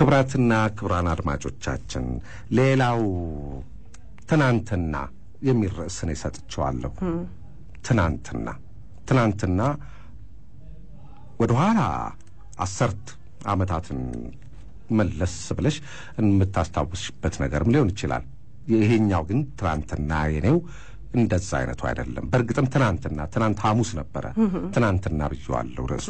ክብራትና ክብራን አድማጮቻችን ሌላው ትናንትና የሚል ርዕስ እኔ ሰጥቼዋለሁ። ትናንትና ትናንትና ወደኋላ አሰርት ዓመታትን መለስ ብለሽ የምታስታውስበት ነገርም ሊሆን ይችላል። ይሄኛው ግን ትናንትና የኔው እንደዛ አይነቱ አይደለም። በእርግጥም ትናንትና ትናንት ሐሙስ ነበረ። ትናንትና ብዬዋለሁ ርዕሱ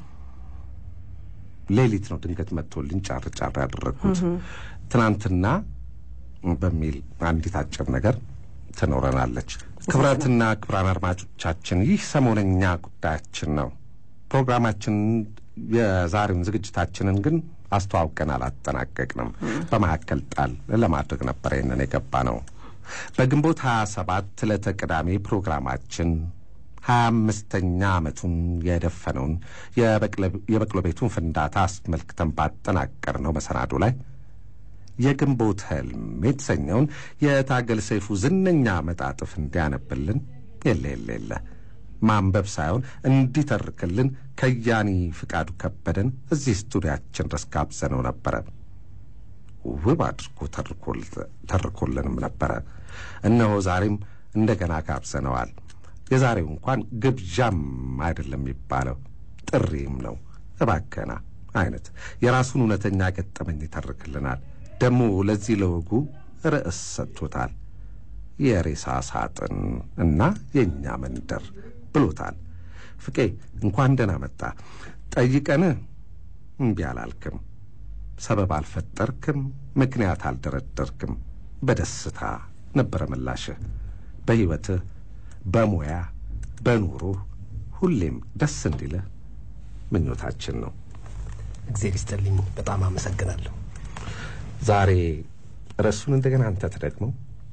ሌሊት ነው ድንገት መጥቶልኝ ጫር ጫር ያደረግኩት። ትናንትና በሚል አንዲት አጭር ነገር ትኖረናለች። ክብራትና ክብራን አድማጮቻችን ይህ ሰሞነኛ ጉዳያችን ነው። ፕሮግራማችን የዛሬውን ዝግጅታችንን ግን አስተዋውቀን አላጠናቀቅንም። በመካከል ጣል ለማድረግ ነበር ይህንን የገባ ነው። በግንቦት ሀያ ሰባት ዕለተ ቅዳሜ ፕሮግራማችን ሀያ አምስተኛ ዓመቱን የደፈነውን የበቅሎ ቤቱን ፍንዳታ አስመልክተን ባጠናቀር ነው መሰናዶ ላይ የግንቦት ህልም የተሰኘውን የታገል ሰይፉ ዝነኛ መጣጥፍ እንዲያነብልን የለ የለ የለ ማንበብ ሳይሆን እንዲተርክልን ከያኒ ፍቃዱ ከበደን እዚህ ስቱዲያችን ድረስ ጋብዘነው ነበረ። ውብ አድርጎ ተርኮልንም ነበረ። እነሆ ዛሬም እንደገና ጋብዘነዋል። የዛሬው እንኳን ግብዣም አይደለም የሚባለው ጥሪም ነው። እባከና አይነት የራሱን እውነተኛ ገጠመኝ ይተርክልናል። ደግሞ ለዚህ ለወጉ ርዕስ ሰጥቶታል። የሬሳ ሳጥን እና የእኛ መንደር ብሎታል። ፍቄ እንኳን ደህና መጣ። ጠይቀን እምቢ አላልክም፣ ሰበብ አልፈጠርክም፣ ምክንያት አልደረደርክም። በደስታ ነበረ ምላሽህ። በሕይወትህ፣ በሙያ፣ በኑሮህ ሁሌም ደስ እንዲልህ ምኞታችን ነው። እግዜር ይስጥልኝ። በጣም አመሰግናለሁ። ዛሬ ርዕሱን እንደገና አንተ ትደግመው።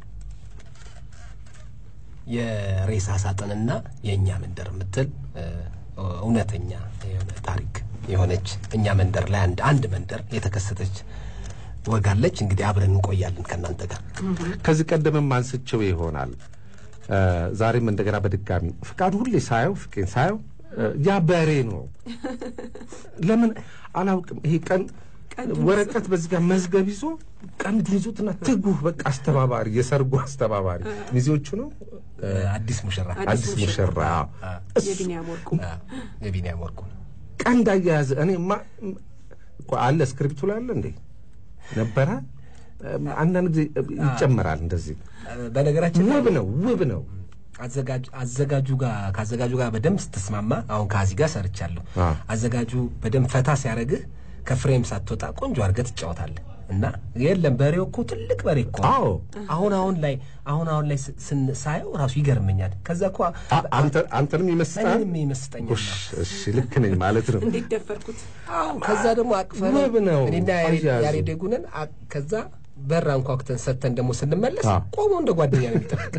የሬሳ ሳጥንና የእኛ መንደር የምትል እውነተኛ የሆነ ታሪክ የሆነች እኛ መንደር ላይ አንድ አንድ መንደር የተከሰተች ወጋለች። እንግዲህ አብረን እንቆያለን ከእናንተ ጋር። ከዚህ ቀደምም አንስቼው ይሆናል። ዛሬም እንደገና በድጋሚ ፍቃዱ ሁሌ ሳየው ፍቄን ሳየው ያ በሬ ነው። ለምን አላውቅም። ይሄ ቀን ወረቀት በዚህ ጋር መዝገብ ይዞ ቀንዱን ይዞትና ትጉህ በቃ አስተባባሪ፣ የሰርጉ አስተባባሪ ሚዜዎቹ ነው። አዲስ ሙሽራ አዲስ ሙሽራ የቢኒያም ወርቁ የቢኒያም ወርቁ ቀንድ አያያዘ እኔ ማ አለ ስክሪፕቱ ላይ አለ እንዴ ነበረ። አንዳንድ ጊዜ ይጨመራል እንደዚህ። በነገራችን ውብ ነው ውብ ነው። አዘጋጁ ጋር ከአዘጋጁ ጋር በደንብ ስትስማማ፣ አሁን ከዚህ ጋር ሰርቻለሁ። አዘጋጁ በደንብ ፈታ ሲያደርግህ ከፍሬም ሳትወጣ ቆንጆ አድርገህ ትጫወታለህ። እና የለም በሬው እኮ ትልቅ በሬ እኮ አዎ አሁን አሁን ላይ አሁን አሁን ላይ ሳየው ራሱ ይገርመኛል። ከዛ እኮ አንተንም ይመስጣል። እኔንም ይመስጠኛል። እሺ ልክ ነኝ ማለት ነው። እንዴት ደፈርኩት? አዎ ከዛ ደግሞ አቅፈን ውብ ነው እኔና አያያዙ። ያሬድ ጉነን ከዛ በር አንኳኩተን ሰጥተን ደግሞ ስንመለስ አዎ። ቆሞ እንደ ጓደኛ ነው የሚጠብቅ።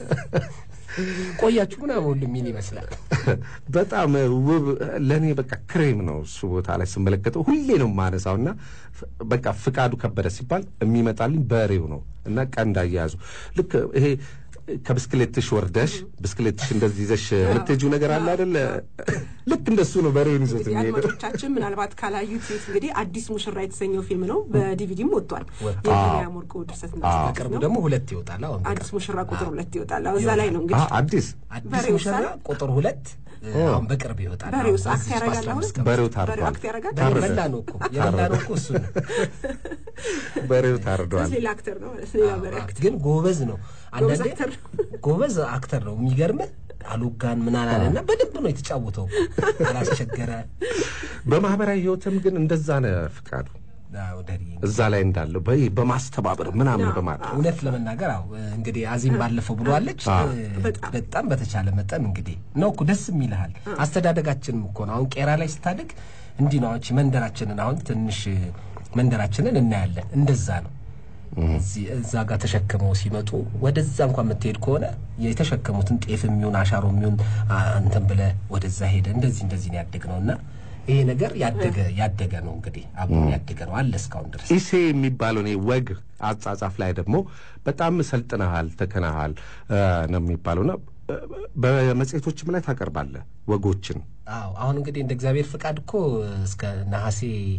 ቆያችሁ ምናምን ሁሉ የሚል ይመስላል። በጣም ውብ ለእኔ በቃ ክሬም ነው እሱ ቦታ ላይ ስመለከተው ሁሌ ነው የማነሳው እና በቃ ፍቃዱ ከበደ ሲባል የሚመጣልኝ በሬው ነው እና ቀንድ አያያዙ ልክ ይሄ ከብስክሌትሽ ወርደሽ ብስክሌትሽ እንደዚህ ይዘሽ የምትሄጂው ነገር አለ አይደለ? ልክ እንደሱ ነው በሬውን ይዞት እንግዲህ የሚሄደው። አድማጮቻችን ምናልባት ካላዩት እንግዲህ አዲስ ሙሽራ የተሰኘው ፊልም ነው። በዲቪዲም ወጥቷል። ወጥቷል። የቢኒያም ወርቁ ድርሰትና አዘጋጅ በቅርቡ ነው። ደግሞ ሁለት ይወጣል። አሁን አዲስ ሙሽራ ቁጥር ሁለት ይወጣል። አዎ፣ እዛ ላይ ነው አ እንግዲህ አዲስ አዲስ በሬው ሙሽራ ሳለ ቁጥር ሁለት አሁን በቅርብ ይወጣል። በሬውስ አሁን አክት ያደርጋል አሁን? በአስራ አምስት ቀን በሬው በሬው ታርዷል። አክት ያደርጋል። በሬው ታረደ። በላ ነው እኮ የበላ ነው እኮ እሱ ነው። በሬው ታርዷል። ሌላ አክተር ነው ማለት ነው። ሌላ በሬ አክተር ግን ጎበዝ ነው። ጎበዝ አንዳንዴ አክተር ጎበዝ አክተር ነው። የሚገርምህ አሉጋን ምን አላለ እና በደንብ ነው የተጫወተው። አላስቸገረ በማህበራዊ ህይወትም ግን እንደዛ ነው ፍቃዱ አዎ፣ ደሪ እዛ ላይ እንዳለው በይ በማስተባበር ምናምን በማድረግ እውነት ለመናገር አዎ እንግዲህ አዚም ባለፈው ብሏለች። በጣም። በጣም በተቻለ መጠን እንግዲህ ነው እኮ ደስ የሚልሃል። አስተዳደጋችንም እኮ ነው አሁን ቄራ ላይ ስታድግ እንዲህ ነው። አንቺ መንደራችንን አሁን ትንሽ መንደራችንን እናያለን። እንደዛ ነው። እዚህ እዛ ጋር ተሸክመው ሲመጡ ወደዛ እንኳን የምትሄድ ከሆነ የተሸከሙትን ጤፍ የሚሆን አሻሮ የሚሆን እንትን ብለህ ወደዛ ሄደ እንደዚህ እንደዚህ ነው ያደግ ነው እና ይሄ ነገር ያደገ ያደገ ነው እንግዲህ አብሮ ያደገ ነው አለ እስካሁን ድረስ ኢሴ የሚባለው እኔ ወግ አጻጻፍ ላይ ደግሞ በጣም ሰልጥነሃል ተከናሃል እ ነው የሚባለውና እ በመጽሔቶችም ላይ ታቀርባለህ ወጎችን አዎ አሁን እንግዲህ እንደ እግዚአብሔር ፍቃድ እኮ እስከ ነሐሴ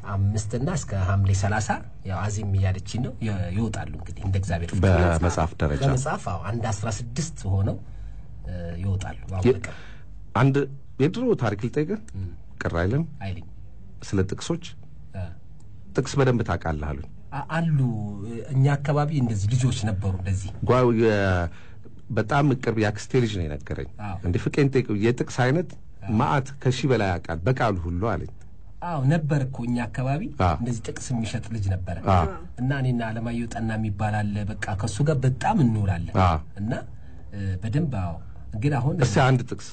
አምስትና እስከ ሐምሌ ሰላሳ ያው አዚም እያለችኝ ነው የ- ይወጣሉ እንግዲህ እንደ እግዚአብሔር ፍቃድ። በመጽሐፍ ደረጃ በመጽሐፍ አዎ አንድ አስራ ስድስት ሆነው እ፣ ይወጣሉ። አሁን የ- በቅርብ አንድ የድሮ ታሪክ ልጠይቅህ፣ ቅር አይልም? አይልኝ ስለ ጥቅሶች እ፣ ጥቅስ በደንብ ታውቃለህ አሉኝ። አ- አሉ እኛ አካባቢ እንደዚህ ልጆች ነበሩ እንደዚህ ጓ- የ- በጣም ቅርብ የአክስቴ ልጅ ነው የነገረኝ። አዎ። እንደ ፍቄን ጠይቀው የጥቅስ አይነት ማአት ከሺህ በላይ ያውቃል በቃሉ ሁሉ አለኝ። አዎ ነበር እኮ እኛ አካባቢ አ። እንደዚህ ጥቅስ የሚሸጥ ልጅ ነበረ አ። እና እኔና አለማየሁ ጠና የሚባል አለ በቃ ከእሱ ጋር በጣም እንውላለን አ። እና እ፣ በደንብ አዎ ግን አሁን እስቲ አንድ ጥቅስ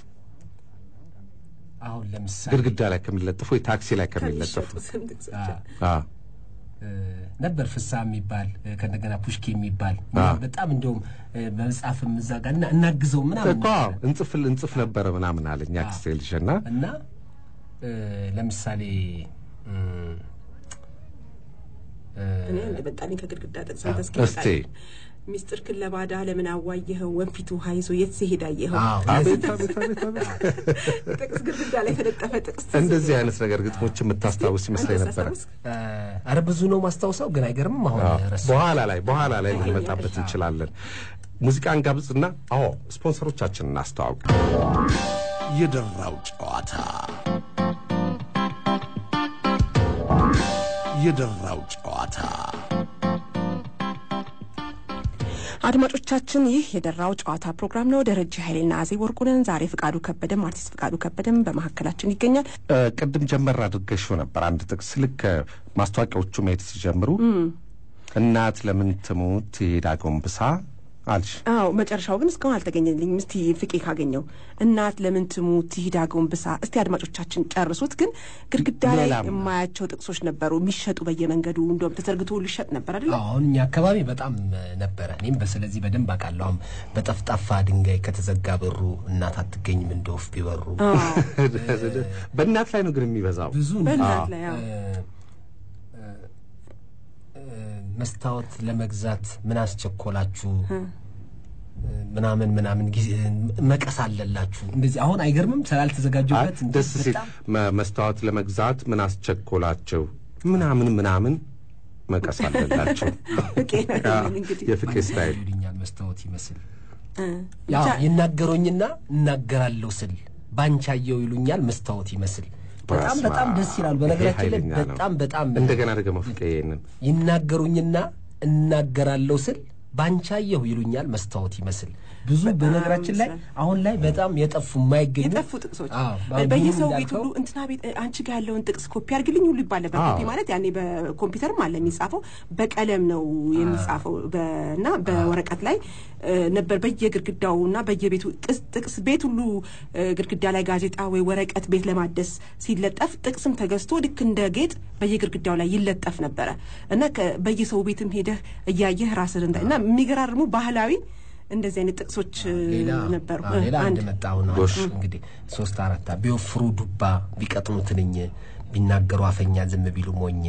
አሁን ለምሳሌ ግድግዳ ላይ ከሚለጠፉ ወይ ታክሲ ላይ ከሚለጠፉ ከሚሸጡትም ጥቅሶች አ፣ አ፣ እ፣ ነበር ፍሳ የሚባል እ፣ ከእንደገና ፑሽኪ የሚባል አ። በጣም እንዲሁም እ፣ በመጽሐፍም እዛ ጋር እና እናግዘው ምናምን እኮ ነበረ። እንጽፍ እንጽፍ ነበረ ምናምን አለኝ አክስቴ ልጅ እና እና እ፣ ለምሳሌ እም፣ እ፣ እኔ አንድ መጣልኝ ከግድግዳ ጥቅስ አዎ። እስኪ እስቲ ሚስጥር ክን ለባዳ ለምን አዋየኸው ወንፊቱ ሀይዞ የት ሲሄድ አየኸው አዎ አቤት አቤት አቤት አቤት ጥቅስ ግድግዳ ላይ የተለጠፈ ጥቅስ ትዝ እንደዚህ ይለኛል። አይነት ነገር ግጥሞች የምታስታውስ ይመስለኝ አንተ ነበረ። ታስታውስ? እ፣ ኧረ ብዙ ነው ማስታውሰው ግን አይገርምም አሁን አዎ፣ ረሱ በኋላ ላይ በኋላ ላይ ልንመጣበት እንችላለን። ሙዚቃን ጋብዝና አዎ ስፖንሰሮቻችንን እናስተዋውቅ። የደራው ጨዋታ የደራው ጨዋታ አድማጮቻችን ይህ የደራው ጨዋታ ፕሮግራም ነው። ደረጀ ኃይሌና አዜብ ወርቁነን ዛሬ ፍቃዱ ከበደም አርቲስት ፍቃዱ ከበደም በመካከላችን ይገኛል። እ፣ ቅድም ጀመር አድርገሽው ነበር አንድ ጥቅስ ልክ ማስታወቂያዎቹ መሄድ ሲጀምሩ እናት ለምን ትሙት ትሄድ አጎንብሳ አልሽ። አዎ መጨረሻው ግን እስካሁን አልተገኘልኝም። እስቲ ፍቄ ካገኘው እናት ለምን ትሙት ትሂድ አጎንብሳ። እስቲ አድማጮቻችን ጨርሱት። ግን ግድግዳ ላይ ሌላም የማያቸው ጥቅሶች ነበሩ የሚሸጡ በየመንገዱ እንደውም ተዘርግቶ ሁሉ ይሸጥ ነበር አይደለ? አሁን እኛ አካባቢ በጣም እ፣ ነበረ። እኔም በስለዚህ በደንብ አውቃለሁ። አሁን በጠፍጣፋ ድንጋይ ከተዘጋ በሩ እናት አትገኝም እንደ ወፍ ቢበሩ በእናት ላይ ነው ግን የሚበዛው። ብዙ ነው። በእናት ላይ አዎ። መስታወት ለመግዛት ምን አስቸኮላችሁ ምናምን ምናምን ጊዜ መቀስ አለላችሁ እንደዚህ አሁን አይገርምም አይ፣ ስላልተዘጋጁበት እንጂ ደስ ሲል በጣም መ- መስታወት ለመግዛት ምን አስቸኮላቸው ምናምን ምናምን መቀስ አለላቸው። ፍቄ ነው ይሄንን እንግዲህ የፍቄ ስታይል ይሉኛል መስታወት ይመስል እ፣ ያው ብቻ ይናገሩኝና እናገራለሁ ስል ባንቻየው ይሉኛል መስታወት ይመስል በጣም በስመ በጣም አብ። ደስ ይላል። ይሄ በነገራችን ላይ ኃይለኛ ነው። በጣም በጣም እንደገና ደግሞ ፍቄ ይሄንን ይናገሩኝና እናገራለሁ ስል ባንቻየሁ ይሉኛል መስታወት ይመስል ብዙ በነገራችን ላይ አሁን ላይ በጣም የጠፉ የማይገኙ የጠፉ ጥቅሶች አዎ፣ አሁን በየሰው ብዙ ቤት እንዳልከው ሁሉ እንትና ቤት እ፣ አንቺ ጋር ያለውን ጥቅስ ኮፒ አድርግልኝ ሁሉ ይባል ነበር። አዎ። ኮፒ ማለት ያኔ በኮምፒውተርም አለ የሚጻፈው በቀለም ነው የሚጻፈው በ- እና በወረቀት ላይ እ፣ ነበር በየግድግዳው እና በየቤቱ ጥስ- ጥቅስ ቤት ሁሉ እ፣ ግድግዳ ላይ ጋዜጣ ወይ ወረቀት ቤት ለማደስ ሲለጠፍ ጥቅስም ተገዝቶ ልክ እንደ ጌጥ በየግድግዳው ላይ ይለጠፍ ነበረ እና ከ- በየሰው ቤትም ሄደህ እያየህ ራስህ እንዳ እና የሚገራርሙ ባህላዊ እንደዚህ አይነት ጥቅሶች እ፣ ሌላ ነበሩ። አዎ፣ ሌላ አንድ አንድ መጣ አሁን ጎሽ። እንግዲህ ሶስት አራት ቢወፍሩ ዱባ ቢቀጥኑ ትንኝ ቢናገሩ አፈኛ ዝም ቢሉ ሞኝ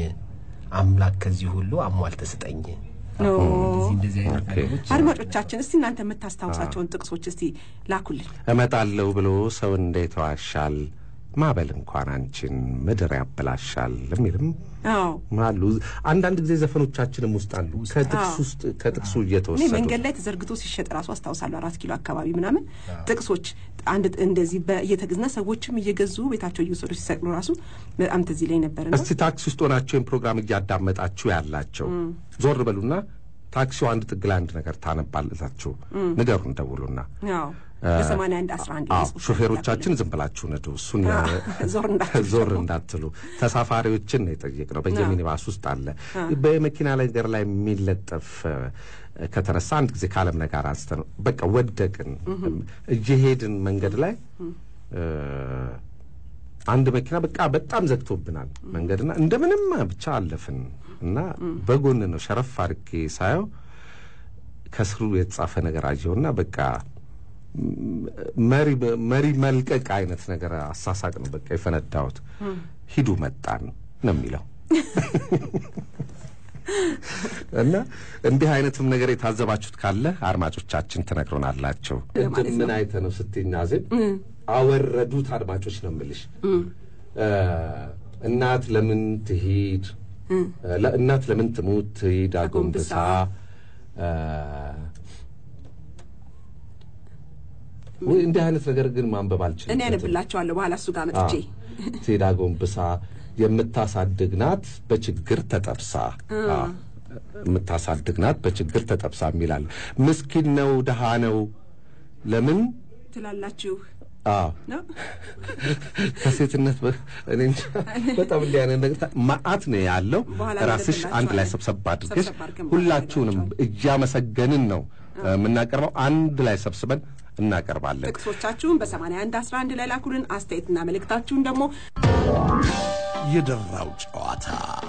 አምላክ ከዚህ ሁሉ አሟል ተስጠኝ ኦ። እንደዚህ እንደዚህ አይነት ኦኬ። ነገሮች አድማጮቻችን እስቲ እናንተ የምታስታውሳቸውን ጥቅሶች እስቲ ላኩልን። እመጣለሁ ብሎ ሰው እንዴት ዋሻል ማበል እንኳን አንቺን ምድር ያበላሻል የሚልም አዎ አሉ። አንዳንድ ጊዜ ዘፈኖቻችንም ውስጥ አሉ ከጥቅስ አዎ። ውስጥ ከጥቅሱ እኔ እየተወሰዱ መንገድ ላይ ተዘርግቶ ሲሸጥ ራሱ አስታውሳለሁ። አራት ኪሎ አካባቢ ምናምን ጥቅሶች አንድ እንደዚህ እየተገዝና ሰዎችም እየገዙ ቤታቸው እየወሰዱ ሲሰቅሉ ራሱ በጣም ትዝ ይለኝ ነበር። እና እስቲ ታክሲ ውስጥ ሆናችሁ ይህን ፕሮግራም እያዳመጣችሁ ያላቸው ዞር በሉና ታክሲው አንድ ጥግ ላይ አንድ ነገር ታነባላችሁ፣ ንገሩን፣ ደውሉና። ያው በሰማንያ አንድ አስራ አንድ አዎ ሾፌሮቻችን ዝም ብላችሁ ነዱ፣ እሱን ዞር እንዳትሉ ዞር እንዳትሉ። ተሳፋሪዎችን ነው የጠየቅነው። በየሚኒባስ ውስጥ አለ በመኪና ላይ ነገር ላይ የሚለጠፍ እ፣ ከተነሳ አንድ ጊዜ ከአለም ጋር አንስተ ነው በቃ ወደቅን እየሄድን መንገድ ላይ እ፣ አንድ መኪና በቃ በጣም ዘግቶብናል መንገድና እንደምንም ብቻ አለፍን እና በጎን ነው ሸረፍ አድርጌ ሳየው ከስሩ የተጻፈ ነገር አየውና በቃ መሪ መሪ መልቀቅ አይነት ነገር አሳሳቅ ነው በቃ የፈነዳሁት። ሂዱ መጣን ነው የሚለው እና እንዲህ አይነትም ነገር የታዘባችሁት ካለ አድማጮቻችን ትነግሮናላቸው። ለማለት ምን አይተ ነው ስትናዝብ አወረዱት አድማጮች ነው የምልሽ። እ፣ እናት ለምን ትሂድ ለ- እናት ለምን ትሙት ትሂድ አጎንብሳ እ፣ ወይ እንዲህ አይነት ነገር ግን ማንበብ አልችልም። እኔ ያነብላቸዋለሁ በኋላ እሱ ጋር መጥቼ ትሄድ አጎንብሳ የምታሳድግ ናት በችግር ተጠብሳ አዎ፣ የምታሳድግ ናት በችግር ተጠብሳ የሚላል ምስኪን ነው ድሃ ነው ለምን ትላላችሁ አዎ ነው ከሴትነት በ- እኔ እንጃ በጣም እንዲህ አይነት ነገር ታ- መዓት ነው ያለው። በኋላ ራስሽ አንድ ላይ እናደርግላችኋለን። ሰብሰብ አድርገሽ ሰብሰብ አድርገን ሁላችሁንም እያመሰገንን ነው እ፣ የምናቀርበው። አንድ ላይ ሰብስበን እናቀርባለን። ጥቅሶቻችሁን በ81 11 ላይ ላኩልን። አስተያየትና መልእክታችሁን ደግሞ የደራው ጨዋታ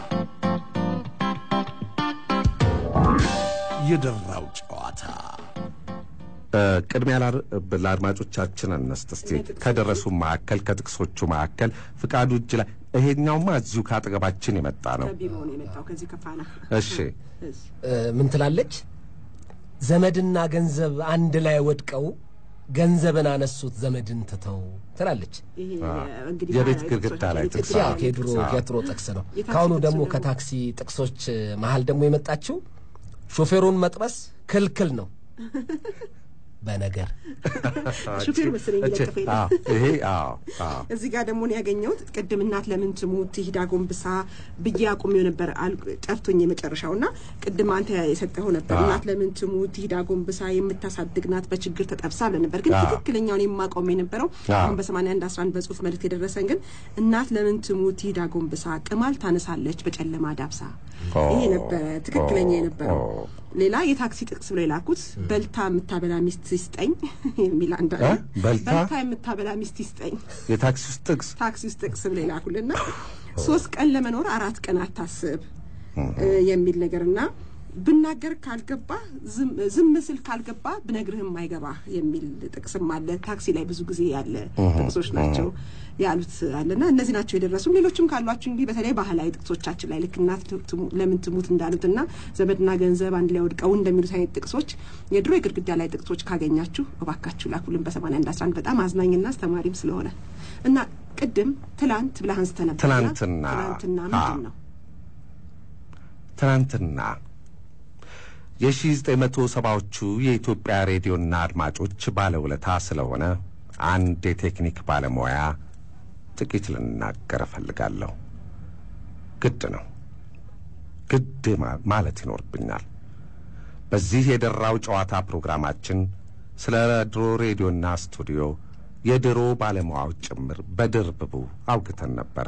የደራው ጨዋታ እ፣ ቅድሚያ ላር- ለአድማጮቻችን እንስጥ እስቲ ከደረሱ መካከል ከጥቅሶቹ መካከል ፍቃዱ እጅ ላይ ይሄኛውማ እዚሁ ከአጠገባችን የመጣ ነው። ከቢሮ ነው የመጣው ከዚህ ከፋና እሺ እሺ። እ፣ ምን ትላለች? ዘመድና ገንዘብ አንድ ላይ ወድቀው ገንዘብን አነሱት ዘመድን ትተው ትላለች። ይሄ እንግዲህ የቤት ባህላዊ ግድግዳ ጥቅሶች፣ ላይ የቤት ጥቅስ ግድግዳ ያው ላይ የድሮ ጥቅስ። የድሮ ጥቅስ ነው። የታክሲ ከአሁኑ ጥቅሱ ደግሞ ደግሞ- ከታክሲ ጥቅሶች መሀል ደግሞ የመጣችው ሾፌሩን መጥበስ ክልክል ነው በነገር ሹፌሩ መሰለኝ እቺ- እየለጠፈ ሄደ። አዎ፣ ይሄ አዎ አዎ እዚህ ጋር ደግሞ ነው ያገኘሁት። ቅድም እናት ለምን ትሙት ትሂድ አጎንብሳ ብዬ አቁሜው ነበር አል- ጠፍቶኝ የመጨረሻው እና ቅድም አንተ የሰጠኸው ነበር። አዎ። እናት ለምን ትሙት ትሂድ አጎንብሳ የምታሳድግ ናት በችግር ተጠብሳ ብለን ነበር። ግን አዎ። ትክክለኛውን የማቆም የነበረው አዎ። አሁን በ81 11 በጽሁፍ መልእክት የደረሰን ግን እናት ለምን ትሙት ትሂድ አጎንብሳ ቅማል ታነሳለች በጨለማ ዳብሳ። ኦ፣ ይሄ ነበረ ትክክለኛ የነበረው። ኦ። ሌላ የታክሲ ጥቅስ ብሎ የላኩት በልታ የምታበላ ሚስት ይስጠኝ የሚል አንድ አለ። እ? በልታ? በልታ የምታበላ ሚስት ይስጠኝ የታክሲ ውስጥ ጥቅስ ታክሲ ውስጥ ጥቅስ ብለው ይላኩልና ሶስት ቀን ለመኖር አራት ቀን አታስብ እ የሚል ነገርና ብናገር ካልገባ ዝም- ዝም ስል ካልገባ ብነግርህም አይገባ የሚል ጥቅስም አለ። ታክሲ ላይ ብዙ ጊዜ ያለ ጥቅሶች ናቸው ያሉት አለና እነዚህ ናቸው የደረሱ። ሌሎችም ካሏችሁ እንግዲህ በተለይ ባህላዊ ጥቅሶቻችን ላይ ልክ እናት ትሙ- ለምን ትሙት እንዳሉትና ዘመድና ገንዘብ አንድ ላይ ወድቀው እንደሚሉት አይነት ጥቅሶች የድሮ የግድግዳ ላይ ጥቅሶች ካገኛችሁ እባካችሁ ላኩልን በ81 11 በጣም አዝናኝና አስተማሪም ስለሆነ እና ቅድም ትላንት ብለህ አንስተህ ነበር። ትላንትና። ትላንትና አዎ። ምንድን ነው? ትናንትና የሺህ ዘጠኝ መቶ ሰባዎቹ የኢትዮጵያ ሬዲዮና አድማጮች ባለውለታ ስለሆነ አንድ የቴክኒክ ባለሙያ ጥቂት ልናገር እፈልጋለሁ። ግድ ነው ግድ ማ- ማለት ይኖርብኛል። በዚህ የደራው ጨዋታ ፕሮግራማችን ስለ ድሮ ሬዲዮና ስቱዲዮ የድሮ ባለሙያዎች ጭምር በድርብቡ አውግተን ነበረ።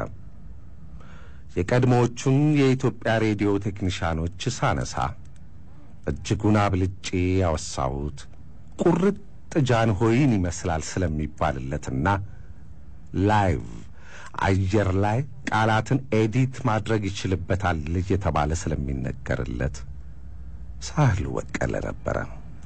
የቀድሞዎቹን የኢትዮጵያ ሬዲዮ ቴክኒሻኖች ሳነሳ እጅጉን አብልጬ ያወሳሁት ቁርጥ ጃንሆይን ይመስላል ስለሚባልለትና ላይቭ አየር ላይ ቃላትን ኤዲት ማድረግ ይችልበታል እየተባለ ስለሚነገርለት ሳህሉ በቀለ ነበረ።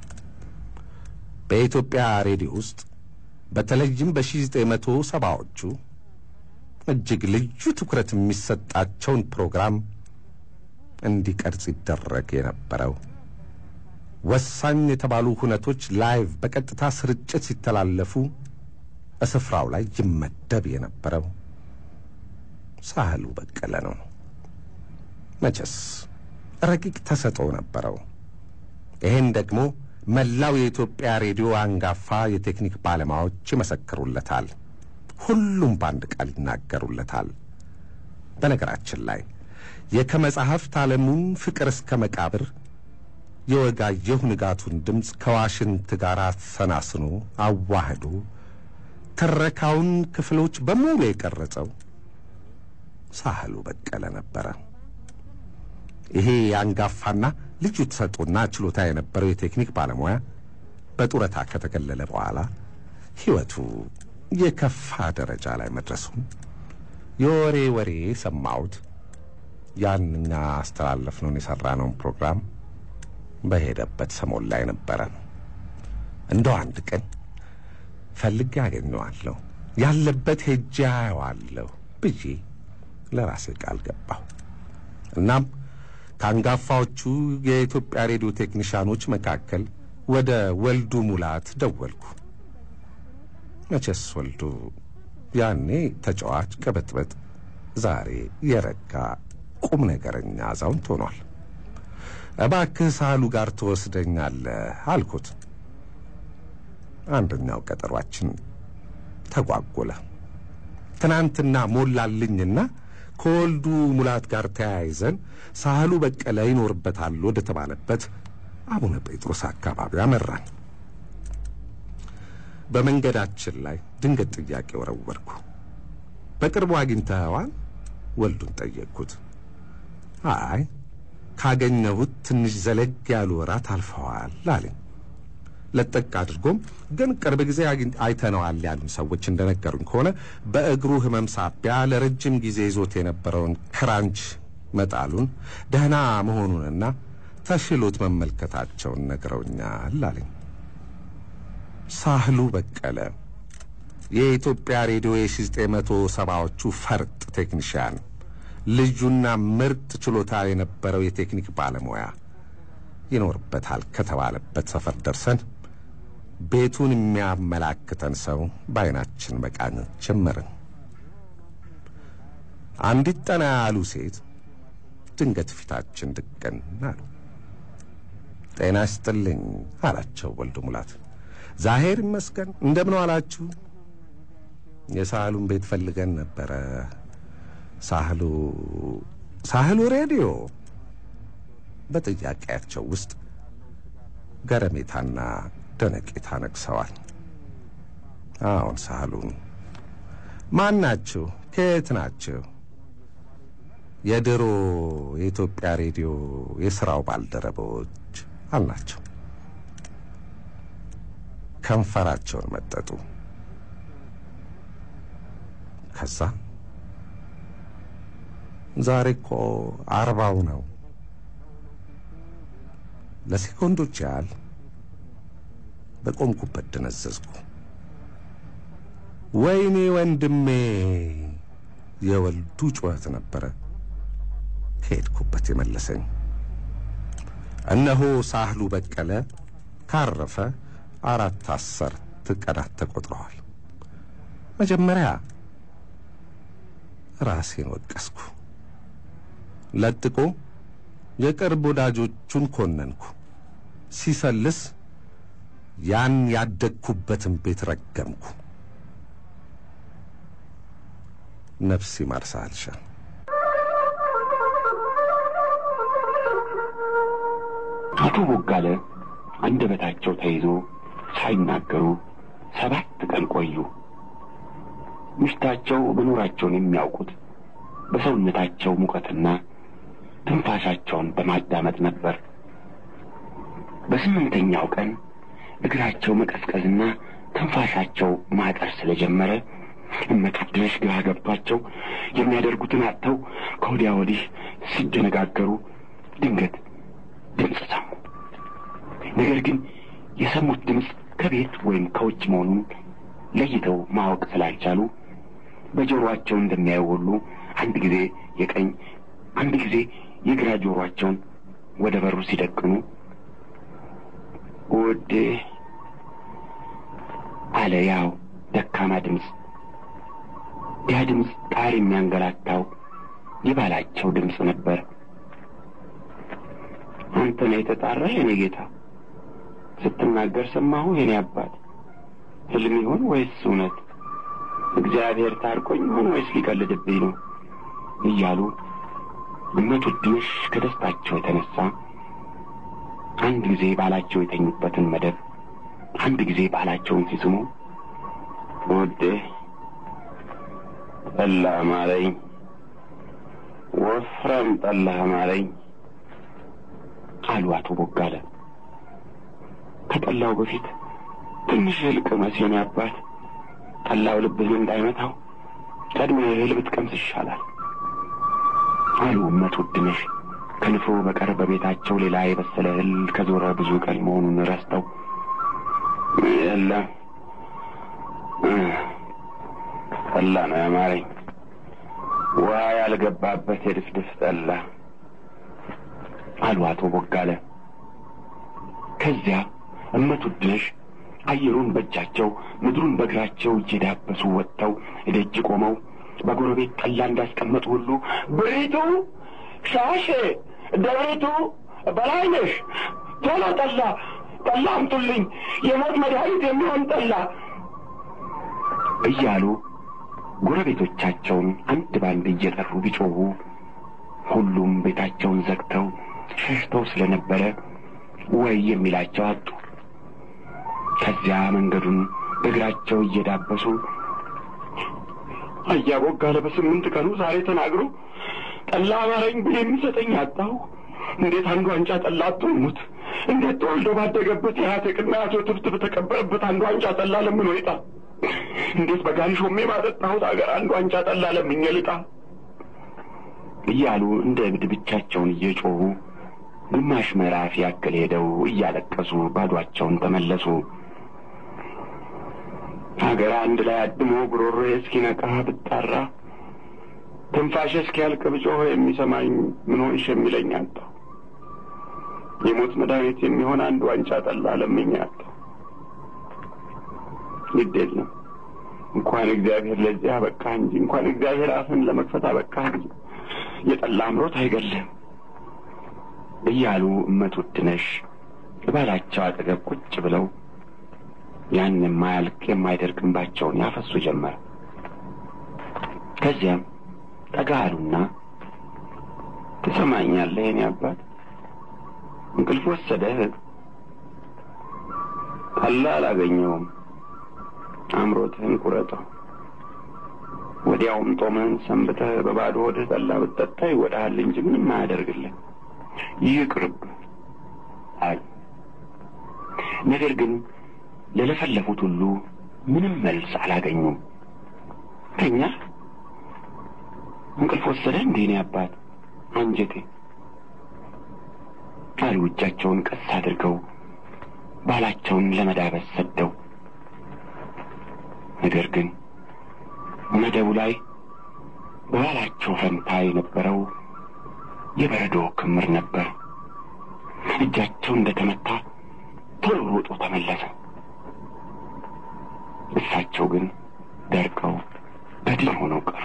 በኢትዮጵያ ሬዲዮ ውስጥ በተለይም በሺህ ዘጠኝ መቶ ሰባዎቹ እጅግ ልዩ ትኩረት የሚሰጣቸውን ፕሮግራም እንዲቀርጽ ይደረግ የነበረው ወሳኝ የተባሉ ሁነቶች ላይቭ በቀጥታ ስርጭት ሲተላለፉ በስፍራው ላይ ይመደብ የነበረው ሳህሉ በቀለ ነው። መቼስ ረቂቅ ተሰጥኦ ነበረው። ይህን ደግሞ መላው የኢትዮጵያ ሬዲዮ አንጋፋ የቴክኒክ ባለሙያዎች ይመሰክሩለታል። ሁሉም በአንድ ቃል ይናገሩለታል። በነገራችን ላይ የከመጻሕፍት ዓለሙን ፍቅር እስከ መቃብር የወጋየሁ ንጋቱን ድምፅ ከዋሽንት ጋር አሰናስኖ አዋህዶ ትረካውን ክፍሎች በሙሉ የቀረጸው ሳህሉ በቀለ ነበረ። ይሄ አንጋፋና ልዩ ተሰጥኦና ችሎታ የነበረው የቴክኒክ ባለሙያ በጡረታ ከተገለለ በኋላ ሕይወቱ የከፋ ደረጃ ላይ መድረሱን የወሬ ወሬ ሰማሁት። ያንኛ አስተላለፍነውን የሠራነውን ፕሮግራም በሄደበት ሰሞን ላይ ነበረ። እንደው አንድ ቀን ፈልጌ አገኘዋለሁ፣ ያለበት ሄጄ አየዋለሁ ብዬ ለራሴ ቃል ገባሁ። እናም ከአንጋፋዎቹ የኢትዮጵያ ሬዲዮ ቴክኒሻኖች መካከል ወደ ወልዱ ሙላት ደወልኩ። መቼስ ወልዱ ያኔ ተጫዋች ቅብጥብጥ ዛሬ የረጋ ቁም ነገረኛ አዛውንት ሆኗል። እባክህ ሳህሉ ጋር ትወስደኛለህ አልኩት። አንደኛው ቀጠሯችን ተጓጎለ። ትናንትና ሞላልኝና ከወልዱ ሙላት ጋር ተያይዘን ሳህሉ በቀለ ይኖርበታል ወደ ተባለበት አቡነ ጴጥሮስ አካባቢ አመራን። በመንገዳችን ላይ ድንገት ጥያቄ ወረወርኩ። በቅርቡ አግኝተኸዋል? ወልዱን ጠየቅኩት። አይ ካገኘሁት ትንሽ ዘለግ ያሉ ወራት አልፈዋል አለኝ። ለጠቅ አድርጎም ግን ቅርብ ጊዜ አይተነዋል ያሉን ሰዎች እንደነገሩኝ ከሆነ በእግሩ ሕመም ሳቢያ ለረጅም ጊዜ ይዞት የነበረውን ክራንች መጣሉን ደህና መሆኑንና ተሽሎት መመልከታቸውን ነግረውኛል አለኝ። ሳህሉ በቀለ የኢትዮጵያ ሬዲዮ የሺ ዘጠኝ መቶ ሰባዎቹ ፈርጥ ቴክኒሽያን ልዩና ምርጥ ችሎታ የነበረው የቴክኒክ ባለሙያ ይኖርበታል ከተባለበት ሰፈር ደርሰን ቤቱን የሚያመላክተን ሰው በዓይናችን መቃኘት ጀመርን። አንዲት ጠና ያሉ ሴት ድንገት ፊታችን ድቅን አሉ። ጤና ይስጥልኝ አላቸው ወልዱ ሙላት። ዛሄር ይመስገን እንደምን ዋላችሁ? የሳህሉን ቤት ፈልገን ነበረ። ሳህሉ ሳህሉ ሬዲዮ በጥያቄያቸው ውስጥ ገረሜታና ደነቄታ ነግሰዋል። አዎን ሳህሉን። ማን ናችሁ? ከየት ናችሁ? የድሮ የኢትዮጵያ ሬዲዮ የሥራው ባልደረቦች አልናቸው። ከንፈራቸውን መጠጡ። ከዛ ዛሬ እኮ አርባው ነው። ለሴኮንዶች ያህል በቆምኩበት ደነዘዝኩ። ወይኔ ወንድሜ! የወልዱ ጩኸት ነበረ ከሄድኩበት የመለሰኝ። እነሆ ሳህሉ በቀለ ካረፈ አራት አስርት ቀናት ተቆጥረዋል። መጀመሪያ ራሴን ወቀስኩ። ለጥቆ የቅርብ ወዳጆቹን ኮነንኩ። ሲሰልስ ያን ያደግኩበትን ቤት ረገምኩ። ነፍስ ይማር ሳልሻ አቶ ቦጋለ አንደበታቸው ተይዞ ሳይናገሩ ሰባት ቀን ቆዩ። ምሽታቸው መኖራቸውን የሚያውቁት በሰውነታቸው ሙቀትና ትንፋሻቸውን በማዳመጥ ነበር። በስምንተኛው ቀን እግራቸው መቀዝቀዝና ትንፋሻቸው ማጠር ስለጀመረ እመቱድነሽ ግራ ገብቷቸው የሚያደርጉትን አጥተው ከወዲያ ወዲህ ሲደነጋገሩ ድንገት ድምፅ ሰሙ። ነገር ግን የሰሙት ድምፅ ከቤት ወይም ከውጭ መሆኑን ለይተው ማወቅ ስላልቻሉ በጆሮአቸው እንደሚያዩ ሁሉ አንድ ጊዜ የቀኝ አንድ ጊዜ የግራ ጆሮአቸውን ወደ በሩ ሲደቅኑ ውዴ አለ ያው ደካማ ድምፅ። ያ ድምፅ ጣር የሚያንገላታው የባላቸው ድምፅ ነበር። አንተ ነው የተጣራህ የኔ ጌታ? ስትናገር ሰማሁ የኔ አባት። ሕልም ይሆን ወይስ እውነት? እግዚአብሔር ታርቆኝ ይሆን ወይስ ሊቀልድብኝ ነው? እያሉ እመቱ ድንሽ ከደስታቸው የተነሳ አንድ ጊዜ ባላቸው የተኙበትን መደብ አንድ ጊዜ ባላቸውን ሲስሙ ውዴ ጠላ ማለኝ፣ ወፍራም ጠላ ማለኝ አሉ አቶ ቦጋለ። ከጠላው በፊት ትንሽ እህል ቅመስ የኔ አባት፣ ጠላው ልብህን እንዳይመታው ቀድሞ እህል ብትቀምስ ይሻላል አሉ እመት ውድነሽ ከንፍሮ በቀር በቤታቸው ሌላ የበሰለ እህል ከዞረ ብዙ ቀን መሆኑን ረስተው የለም ጠላ ነው ያማረኝ፣ ውሃ ያልገባበት የድፍድፍ ጠላ አሉ አቶ ቦጋለ። ከዚያ እመት ውድነሽ አየሩን በእጃቸው ምድሩን በእግራቸው እየዳበሱ ወጥተው እደጅ ቆመው በጎረቤት ጠላ እንዳስቀመጡ ሁሉ ብሪቱ፣ ሻሼ፣ ደብሪቱ፣ በላይነሽ ቶሎ ጠላ ጠላ አምጡልኝ፣ የሞት መድኃኒት የሚሆን ጠላ እያሉ ጎረቤቶቻቸውን አንድ ባንድ እየጠሩ ቢጮኹ ሁሉም ቤታቸውን ዘግተው ሸሽተው ስለነበረ ወይ የሚላቸው አጡ። ከዚያ መንገዱን በእግራቸው እየዳበሱ አያ ቦጋለ በስምንት ቀኑ ዛሬ ተናግሮ ጠላ አማረኝ ብል የሚሰጠኝ አጣሁ። እንዴት አንዱ ዋንጫ ጠላ አትሙት? እንዴት ተወልዶ ባደገበት የአያቴቅና አቶ ትብት በተቀበረበት አንዱ ዋንጫ ጠላ ለምን ወይጣ? እንዴት በጋሪ ሾሜ ባጠጣሁት አገር አንዱ ዋንጫ ጠላ ለምኜ ልጣ? እያሉ እንደ እብድ ብቻቸውን እየጮኹ ግማሽ ምዕራፍ ያክል ሄደው እያለቀሱ ባዷቸውን ተመለሱ። ሀገር አንድ ላይ አድሞ ጉሮሮዬ እስኪነቃ ብጣራ ትንፋሽ እስኪያልቅ ብጮህ የሚሰማኝ ምን ሆንሽ የሚለኝ አጣሁ። የሞት መድኃኒት የሚሆን አንድ ዋንጫ ጠላ ለምኜ አጣሁ። ግድ የለም እንኳን እግዚአብሔር ለዚህ አበቃ እንጂ እንኳን እግዚአብሔር አፍን ለመክፈት አበቃ እንጂ የጠላ አምሮት አይገልም እያሉ እመት ውድነሽ ባላቸው አጠገብ ቁጭ ብለው ያን የማያልቅ የማይደርቅ እንባቸውን ያፈሱ ጀመር። ከዚያም ጠጋ አሉና ትሰማኛለህ የኔ አባት እንቅልፍ ወሰደህ? ጠላ አላገኘውም። አምሮትህን ቁረጠው። ወዲያውም ጦምህን ሰንብተህ በባዶ ሆድህ ጠላ ብትጠጣ ይወዳሃል እንጂ ምንም አያደርግልህ። ይቅርብ አሉ። ነገር ግን ለለፈለፉት ሁሉ ምንም መልስ አላገኙም። ተኛ እንቅልፍ ወሰደ እንዴ እኔ አባት አንጀቴ አሉ። እጃቸውን ቀስ አድርገው ባላቸውን ለመዳበስ ሰደው። ነገር ግን መደቡ ላይ በባላቸው ፈንታ የነበረው የበረዶ ክምር ነበር። እጃቸው እንደተመታ ቶሎ ሮጦ ተመለሰ። እሳቸው ግን ደርቀው በድን ሆነው ቀሩ።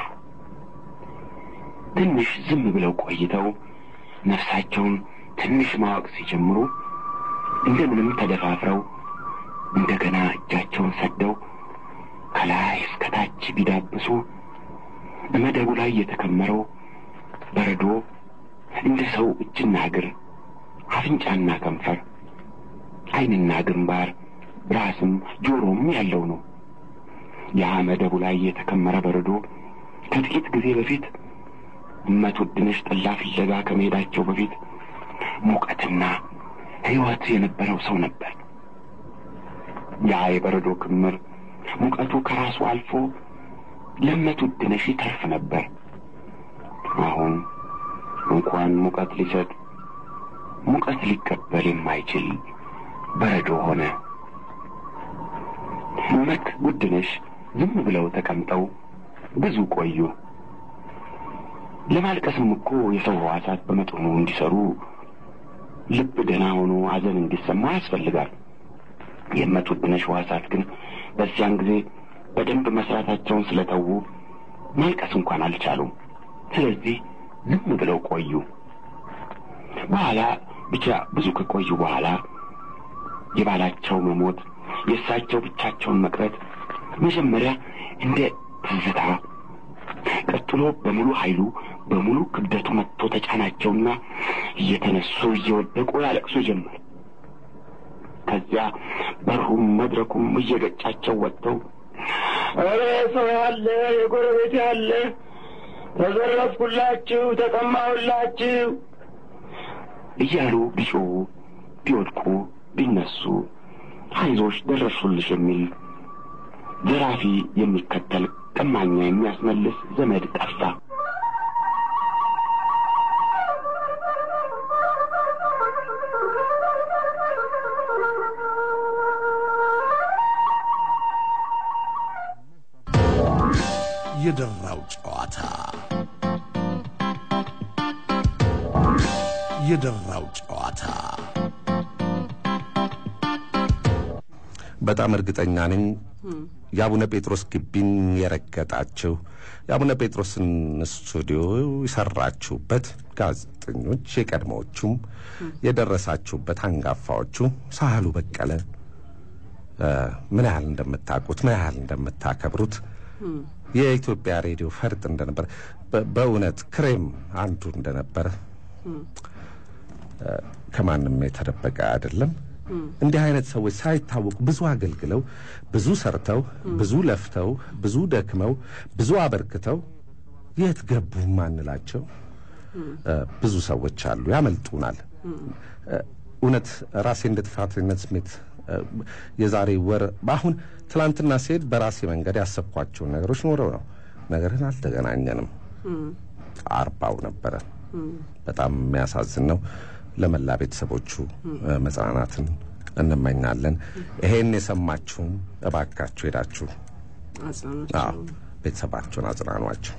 ትንሽ ዝም ብለው ቆይተው ነፍሳቸውን ትንሽ ማወቅ ሲጀምሩ እንደምንም ተደፋፍረው እንደገና እጃቸውን ሰደው ከላይ እስከ ታች ቢዳብሱ መደቡ ላይ የተከመረው በረዶ እንደ ሰው እጅና እግር፣ አፍንጫና ከንፈር፣ ዓይንና ግንባር፣ ራስም ጆሮም ያለው ነው። ያ መደቡ ላይ የተከመረ በረዶ ከጥቂት ጊዜ በፊት እመት ውድነሽ ጠላ ፍለጋ ከመሄዳቸው በፊት ሙቀትና ሕይወት የነበረው ሰው ነበር። ያ የበረዶ ክምር ሙቀቱ ከራሱ አልፎ ለእመት ውድነሽ ይተርፍ ነበር። አሁን እንኳን ሙቀት ሊሰጥ ሙቀት ሊቀበል የማይችል በረዶ ሆነ። እመት ውድነሽ ዝም ብለው ተቀምጠው ብዙ ቆዩ። ለማልቀስም እኮ የሰው ሕዋሳት በመጠኑ እንዲሰሩ ልብ ደህና ሆኖ ሐዘን እንዲሰማ ያስፈልጋል። የእመት ውድነሽ ሕዋሳት ግን በዚያን ጊዜ በደንብ መስራታቸውን ስለተዉ ማልቀስ እንኳን አልቻሉም። ስለዚህ ዝም ብለው ቆዩ። በኋላ ብቻ ብዙ ከቆዩ በኋላ የባላቸው መሞት፣ የእሳቸው ብቻቸውን መቅረት መጀመሪያ እንደ ትዝታ፣ ቀጥሎ በሙሉ ኃይሉ በሙሉ ክብደቱ መጥቶ ተጫናቸውና እየተነሱ እየወደቁ ያለቅሱ ጀመር። ከዚያ በሩም መድረኩም እየገጫቸው ወጥተው ኧረ ሰው ያለ የጎረቤት ያለ ተዘረፍኩላችሁ፣ ተቀማሁላችሁ እያሉ ቢጮሁ ቢወድቁ ቢነሱ አይዞሽ ደረሱልሽ የሚል ዘራፊ የሚከተል ቀማኛ የሚያስመልስ ዘመድ ጠፋ። የደራው ጨዋታ የደራው ጨዋታ በጣም እርግጠኛ ነኝ የአቡነ ጴጥሮስ ግቢን የረገጣችሁ የአቡነ ጴጥሮስን ስቱዲዮ የሰራችሁበት ጋዜጠኞች የቀድሞዎቹም የደረሳችሁበት አንጋፋዎቹ ሳህሉ በቀለ እ፣ ምን ያህል እንደምታውቁት ምን ያህል እንደምታከብሩት የኢትዮጵያ ሬዲዮ ፈርጥ እንደነበረ በ- በእውነት ክሬም አንዱ እንደነበረ እ፣ ከማንም የተደበቀ አይደለም። እንዲህ አይነት ሰዎች ሳይታወቁ ብዙ አገልግለው ብዙ ሰርተው ብዙ ለፍተው ብዙ ደክመው ብዙ አበርክተው የት ገቡ ማንላቸው እ፣ ብዙ ሰዎች አሉ፣ ያመልጡናል። እ፣ እውነት ራሴ እንደ ጥፋተኝነት ስሜት እ፣ የዛሬ ወር አሁን ትላንትና ሲሄድ በራሴ መንገድ ያሰብኳቸውን ነገሮች ኖረው ነው። ነገርን አልተገናኘንም። አርባው ነበረ። በጣም የሚያሳዝን ነው። ለመላ ቤተሰቦቹ እ፣ መጽናናትን እንመኛለን። ይሄን የሰማችሁም እባካችሁ ሄዳችሁ አጽናናቸው። አዎ ቤተሰባቸውን አጽናኗቸው።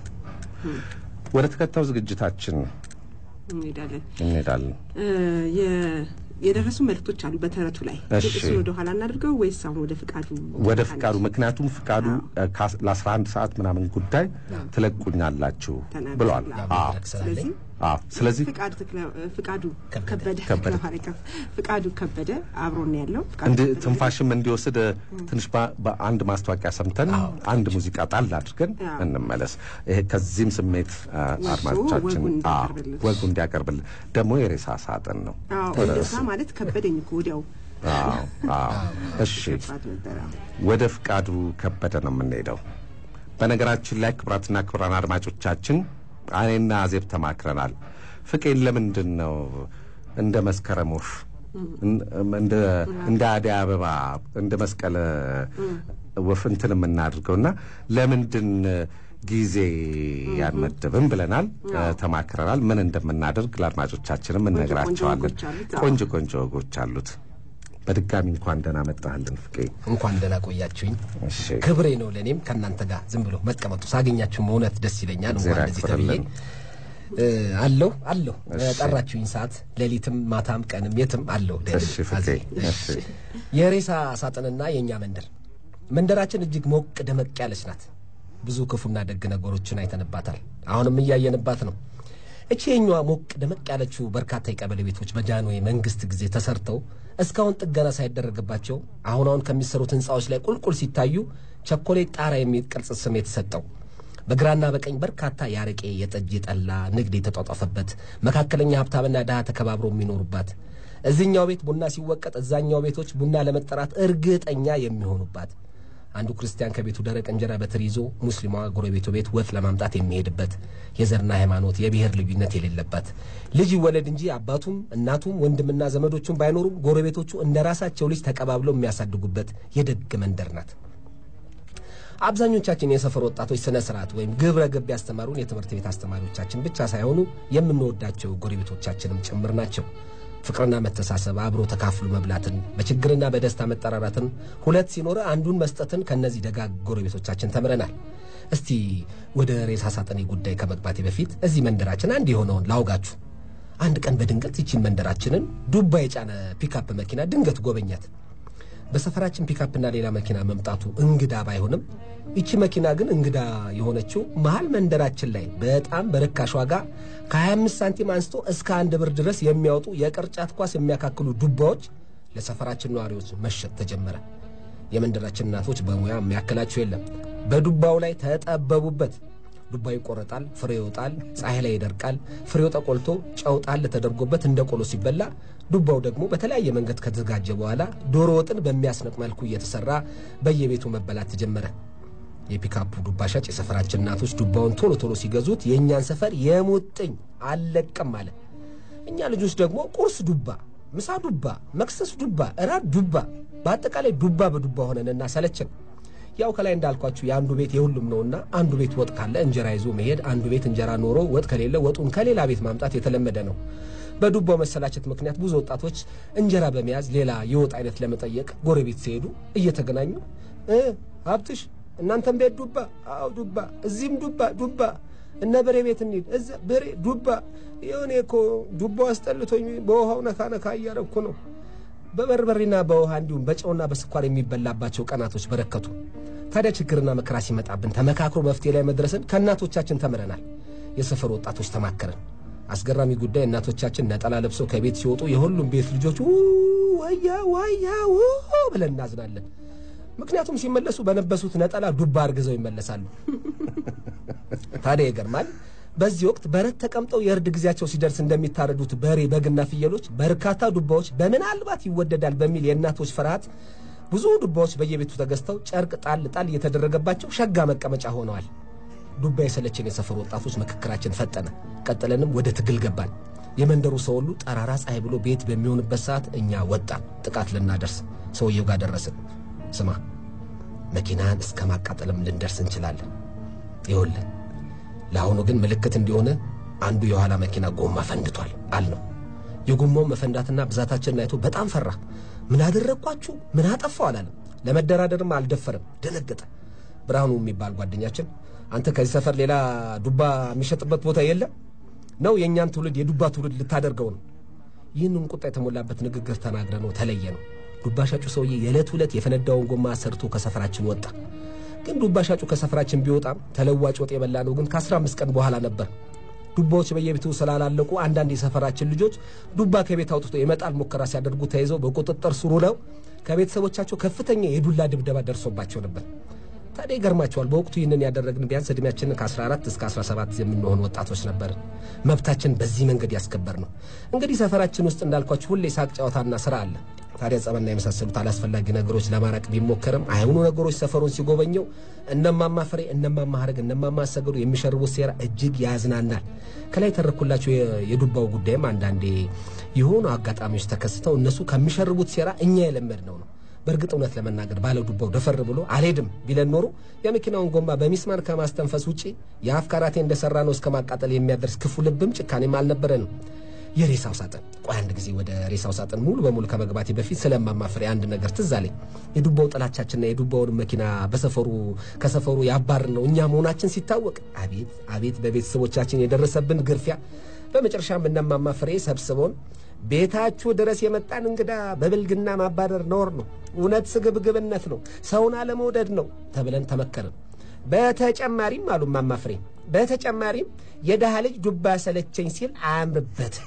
ወደ ተከታዩ ዝግጅታችን እንሄዳለን። እንሄዳለን። እ፣ የ- የደረሱ መልእክቶች አሉ በተረቱ ላይ እሺ። እሱን ወደ ኋላ እናድርገው ወይስ አሁን ወደ ፍቃዱ ወደ ፍቃዱ ምክንያቱም ፍቃዱ ለአስራ አንድ ሰዓት ምናምን ጉዳይ ትለቁኛላችሁ ተናግሯል። ብሏል። አዎ። አዎ መድረክ ስላለኝ ስለዚህ አዎ። ስለዚህ ፍቃዱ ተክለ- ፍቃዱ ከበደ። ከበደ ከበደ። ለማለት ነው። ፍቃዱ ከበደ አብሮን ነው ያለው። ፍቃዱ እንድ ከበደ ትንፋሽም እንዲወስድ ትንሽ በ- በአንድ ማስታወቂያ ሰምተን አንድ ሙዚቃ ጣል አድርገን አዎ። እንመለስ። ይሄ ከዚህም ስሜት አ፣ ወስዶ አድማጮቻችን ወጉን አዎ፣ እንዲያቀርብልን። ወጉ እንዲያቀርብልን ደግሞ የሬሳ ሳጥን ነው። አዎ እንደዛ ማለት ከበደኝ እኮ ወዲያው አዎ አዎ። እሺ ፍቃዱ ነበረ። ወደ ፍቃዱ ከበደ ነው የምንሄደው። በነገራችን ላይ ክቡራትና ክቡራን አድማጮቻችን እኔና አዜብ ተማክረናል። ፍቄን ለምንድን ነው እንደ መስከረም ወፍ እን- እንደ እንደ አደይ አበባ እንደ መስቀለ ወፍ እንትን የምናድርገውና ለምንድን ጊዜ ያንመድብም ብለናል፣ ተማክረናል። ምን እንደምናደርግ ለአድማጮቻችንም እነግራቸዋለን። ወጎች አሉት። አዎ። ቆንጆ ቆንጆ ወጎች አሉት። በድጋሚ እንኳን ደህና መጣህልን ፍቄ። እንኳን ደህና ቆያችሁኝ። እሺ ክብሬ ነው ለእኔም ከእናንተ ጋር ዝም ብሎ መቀመጡ ሳገኛችሁም እውነት ደስ ይለኛል። እንኳን እግዚአብሔር እንደዚህ ተብዬ ያክብርልን። እ፣ አለሁ አለሁ ጠራችሁኝ ሰዓት ሌሊትም ማታም ቀንም የትም አለሁ። እሺ ፍቄ አዜ እሺ የሬሳ ሳጥንና የእኛ መንደር መንደራችን እጅግ ሞቅ ደመቅ ያለች ናት። ብዙ ክፉና ደግ ነገሮችን አይተንባታል። አሁንም እያየንባት ነው። እቺ የኛዋ ሞቅ ደመቅ ያለችው በርካታ የቀበሌ ቤቶች በጃንሆይ መንግስት ጊዜ ተሰርተው እስካሁን ጥገና ሳይደረግባቸው አሁን አሁን ከሚሰሩት ህንፃዎች ላይ ቁልቁል ሲታዩ ቸኮሌት ጣራ የሚል ቅርጽ ስም የተሰጠው በግራና በቀኝ በርካታ የአረቄ፣ የጠጅ፣ የጠላ ንግድ የተጧጧፈበት መካከለኛ ሀብታምና ድሃ ተከባብሮ የሚኖሩባት እዚህኛው ቤት ቡና ሲወቀጥ እዛኛው ቤቶች ቡና ለመጠራት እርግጠኛ የሚሆኑባት አንዱ ክርስቲያን ከቤቱ ደረቅ እንጀራ በትር ይዞ ሙስሊሟ ጎረቤቱ ቤት ወጥ ለማምጣት የሚሄድበት የዘርና ሃይማኖት የብሔር ልዩነት የሌለበት ልጅ ይወለድ እንጂ አባቱም እናቱም ወንድምና ዘመዶቹም ባይኖሩም ጎረቤቶቹ እንደ ራሳቸው ልጅ ተቀባብለው የሚያሳድጉበት የደግ መንደር ናት። አብዛኞቻችን የሰፈር ወጣቶች ስነ ስርዓት ወይም ግብረ ገብ ያስተማሩን የትምህርት ቤት አስተማሪዎቻችን ብቻ ሳይሆኑ የምንወዳቸው ጎረቤቶቻችንም ጭምር ናቸው። ፍቅርና መተሳሰብ፣ አብሮ ተካፍሎ መብላትን፣ በችግርና በደስታ መጠራራትን፣ ሁለት ሲኖረ አንዱን መስጠትን ከእነዚህ ደጋግ ጎረቤቶቻችን ተምረናል። እስቲ ወደ ሬሳ ሳጥኔ ጉዳይ ከመግባቴ በፊት እዚህ መንደራችን አንድ የሆነውን ላውጋችሁ። አንድ ቀን በድንገት ይቺን መንደራችንን ዱባ የጫነ ፒካፕ መኪና ድንገት ጎበኛት። በሰፈራችን ፒካፕና ሌላ መኪና መምጣቱ እንግዳ ባይሆንም ይቺ መኪና ግን እንግዳ የሆነችው መሀል መንደራችን ላይ በጣም በርካሽ ዋጋ ከ25 ሳንቲም አንስቶ እስከ አንድ ብር ድረስ የሚያወጡ የቅርጫት ኳስ የሚያካክሉ ዱባዎች ለሰፈራችን ነዋሪዎች መሸጥ ተጀመረ። የመንደራችን እናቶች በሙያ የሚያክላቸው የለም። በዱባው ላይ ተጠበቡበት። ዱባው ይቆረጣል፣ ፍሬው ይወጣል፣ ፀሐይ ላይ ይደርቃል። ፍሬው ተቆልቶ ጨው ጣል ተደርጎበት እንደ ቆሎ ሲበላ፣ ዱባው ደግሞ በተለያየ መንገድ ከተዘጋጀ በኋላ ዶሮ ወጥን በሚያስነቅ መልኩ እየተሰራ በየቤቱ መበላት ተጀመረ። የፒካፑ ዱባ ሻጭ የሰፈራችን እናቶች ዱባውን ቶሎ ቶሎ ሲገዙት የእኛን ሰፈር የሙጥኝ አልለቅም አለ። እኛ ልጆች ደግሞ ቁርስ ዱባ፣ ምሳ ዱባ፣ መክሰስ ዱባ፣ እራት ዱባ፣ በአጠቃላይ ዱባ በዱባ ሆነንና ሰለችን። ያው ከላይ እንዳልኳችሁ የአንዱ ቤት የሁሉም ነውና አንዱ ቤት ወጥ ካለ እንጀራ ይዞ መሄድ፣ አንዱ ቤት እንጀራ ኖሮ ወጥ ከሌለ ወጡን ከሌላ ቤት ማምጣት የተለመደ ነው። በዱባው መሰላቸት ምክንያት ብዙ ወጣቶች እንጀራ በመያዝ ሌላ የወጥ አይነት ለመጠየቅ ጎረቤት ሲሄዱ እየተገናኙ እ ሀብትሽ እናንተም ቤት ዱባ? አዎ ዱባ፣ እዚህም ዱባ ዱባ፣ እነ በሬ ቤት እንሂድ፣ እዛ በሬ ዱባ። የሆነ እኮ ዱባው አስጠልቶኝ በውሃው ነካ ነካ እያረኩ ነው። በበርበሬና በውሃ እንዲሁም በጨውና በስኳር የሚበላባቸው ቀናቶች በረከቱ። ታዲያ ችግርና መከራ ሲመጣብን ተመካክሮ መፍትሄ ላይ መድረስን ከእናቶቻችን ተምረናል። የሰፈር ወጣቶች ተማከርን። አስገራሚ ጉዳይ እናቶቻችን ነጠላ ለብሰው ከቤት ሲወጡ የሁሉም ቤት ልጆች ው ወያ ወያ ው ብለን እናዝናለን። ምክንያቱም ሲመለሱ በለበሱት ነጠላ ዱባ አርግዘው ይመለሳሉ። ታዲያ ይገርማል። በዚህ ወቅት በረት ተቀምጠው የእርድ ጊዜያቸው ሲደርስ እንደሚታረዱት በሬ፣ በግና ፍየሎች በርካታ ዱባዎች በምናልባት ይወደዳል በሚል የእናቶች ፍርሃት ብዙ ዱባዎች በየቤቱ ተገዝተው ጨርቅ ጣል ጣል እየተደረገባቸው ሸጋ መቀመጫ ሆነዋል። ዱባ የሰለችን የሰፈሩ ወጣቶች ምክክራችን ፈጠነ። ቀጥለንም ወደ ትግል ገባን። የመንደሩ ሰው ሁሉ ጠራራ ፀሐይ ብሎ ቤት በሚሆንበት ሰዓት እኛ ወጣን ጥቃት ልናደርስ ሰውየው ጋር ደረስን። ስማ መኪናን እስከ ማቃጠልም ልንደርስ እንችላለን። ይኸውልህ ለአሁኑ ግን ምልክት እንዲሆነ አንዱ የኋላ መኪና ጎማ ፈንድቷል አልነው። የጎማው መፈንዳትና ብዛታችንን አይቶ በጣም ፈራ። ምን አደረግኳችሁ? ምን አጠፋው አላለም። ለመደራደርም አልደፈርም፣ ደነገጠ። ብርሃኑ የሚባል ጓደኛችን አንተ ከዚህ ሰፈር ሌላ ዱባ የሚሸጥበት ቦታ የለም ነው? የእኛን ትውልድ የዱባ ትውልድ ልታደርገው ነው? ይህንን ቁጣ የተሞላበት ንግግር ተናግረ ነው ተለየ ነው። ዱባ ሻጩ ሰውዬ የዕለት ዕለት የፈነዳውን ጎማ ሰርቶ ከሰፈራችን ወጣ። ግን ዱባ ሻጩ ከሰፈራችን ቢወጣም ተለዋጭ ወጥ የበላ ነው ግን ከአስራ አምስት ቀን በኋላ ነበር። ዱባዎች በየቤቱ ስላላለቁ አንዳንድ የሰፈራችን ልጆች ዱባ ከቤት አውጥቶ የመጣል ሙከራ ሲያደርጉ ተይዘው በቁጥጥር ስር ውለው ከቤተሰቦቻቸው ከፍተኛ የዱላ ድብደባ ደርሶባቸው ነበር። ታዲያ ይገርማቸዋል። በወቅቱ ይህንን ያደረግን ቢያንስ ዕድሜያችንን ከ14 እስከ 17 የምንሆን ወጣቶች ነበርን። መብታችን በዚህ መንገድ ያስከበር ነው። እንግዲህ ሰፈራችን ውስጥ እንዳልኳችሁ ሁሌ ሳቅ ጨዋታና ስራ አለ። ታዲያ ጸበና የመሳሰሉት አላስፈላጊ ነገሮች ለማራቅ ቢሞከርም አይሆኑ ነገሮች ሰፈሩን ሲጎበኘው እነማማ ፍሬ፣ እነማማ ሀረግ፣ እነማማ አሰገዱ የሚሸርቡት ሴራ እጅግ ያዝናናል። ከላይ ተረኩላቸው የዱባው ጉዳይም አንዳንዴ የሆኑ አጋጣሚዎች ተከስተው እነሱ ከሚሸርቡት ሴራ እኛ የለመድነው ነው። በእርግጥ እውነት ለመናገር ባለ ዱባው ደፈር ብሎ አልሄድም ቢለን ኖሮ የመኪናውን ጎማ በሚስማር ከማስተንፈስ ውጪ የአፍ ካራቴ እንደሰራ ነው እስከ ማቃጠል የሚያደርስ ክፉ ልብም ጭካኔም አልነበረንም። የሬሳው ሳጥን ቆይ አንድ ጊዜ ወደ ሬሳው ሳጥን ሙሉ በሙሉ ከመግባቴ በፊት ስለማማፍሬ አንድ ነገር ትዝ አለኝ። የዱባው ጥላቻችንና የዱባውን መኪና በሰፈሩ ከሰፈሩ ያባርን ነው እኛ መሆናችን ሲታወቅ አቤት አቤት በቤተሰቦቻችን የደረሰብን ግርፊያ። በመጨረሻም እነማማፍሬ ሰብስበውን ቤታችሁ ድረስ የመጣን እንግዳ በብልግና ማባረር ነውር ነው፣ እውነት ስግብግብነት ነው፣ ሰውን አለመውደድ ነው ተብለን ተመከርን። በተጨማሪም አሉ ማማፍሬ በተጨማሪም የድሃ ልጅ ዱባ ሰለቸኝ ሲል አያምርበት።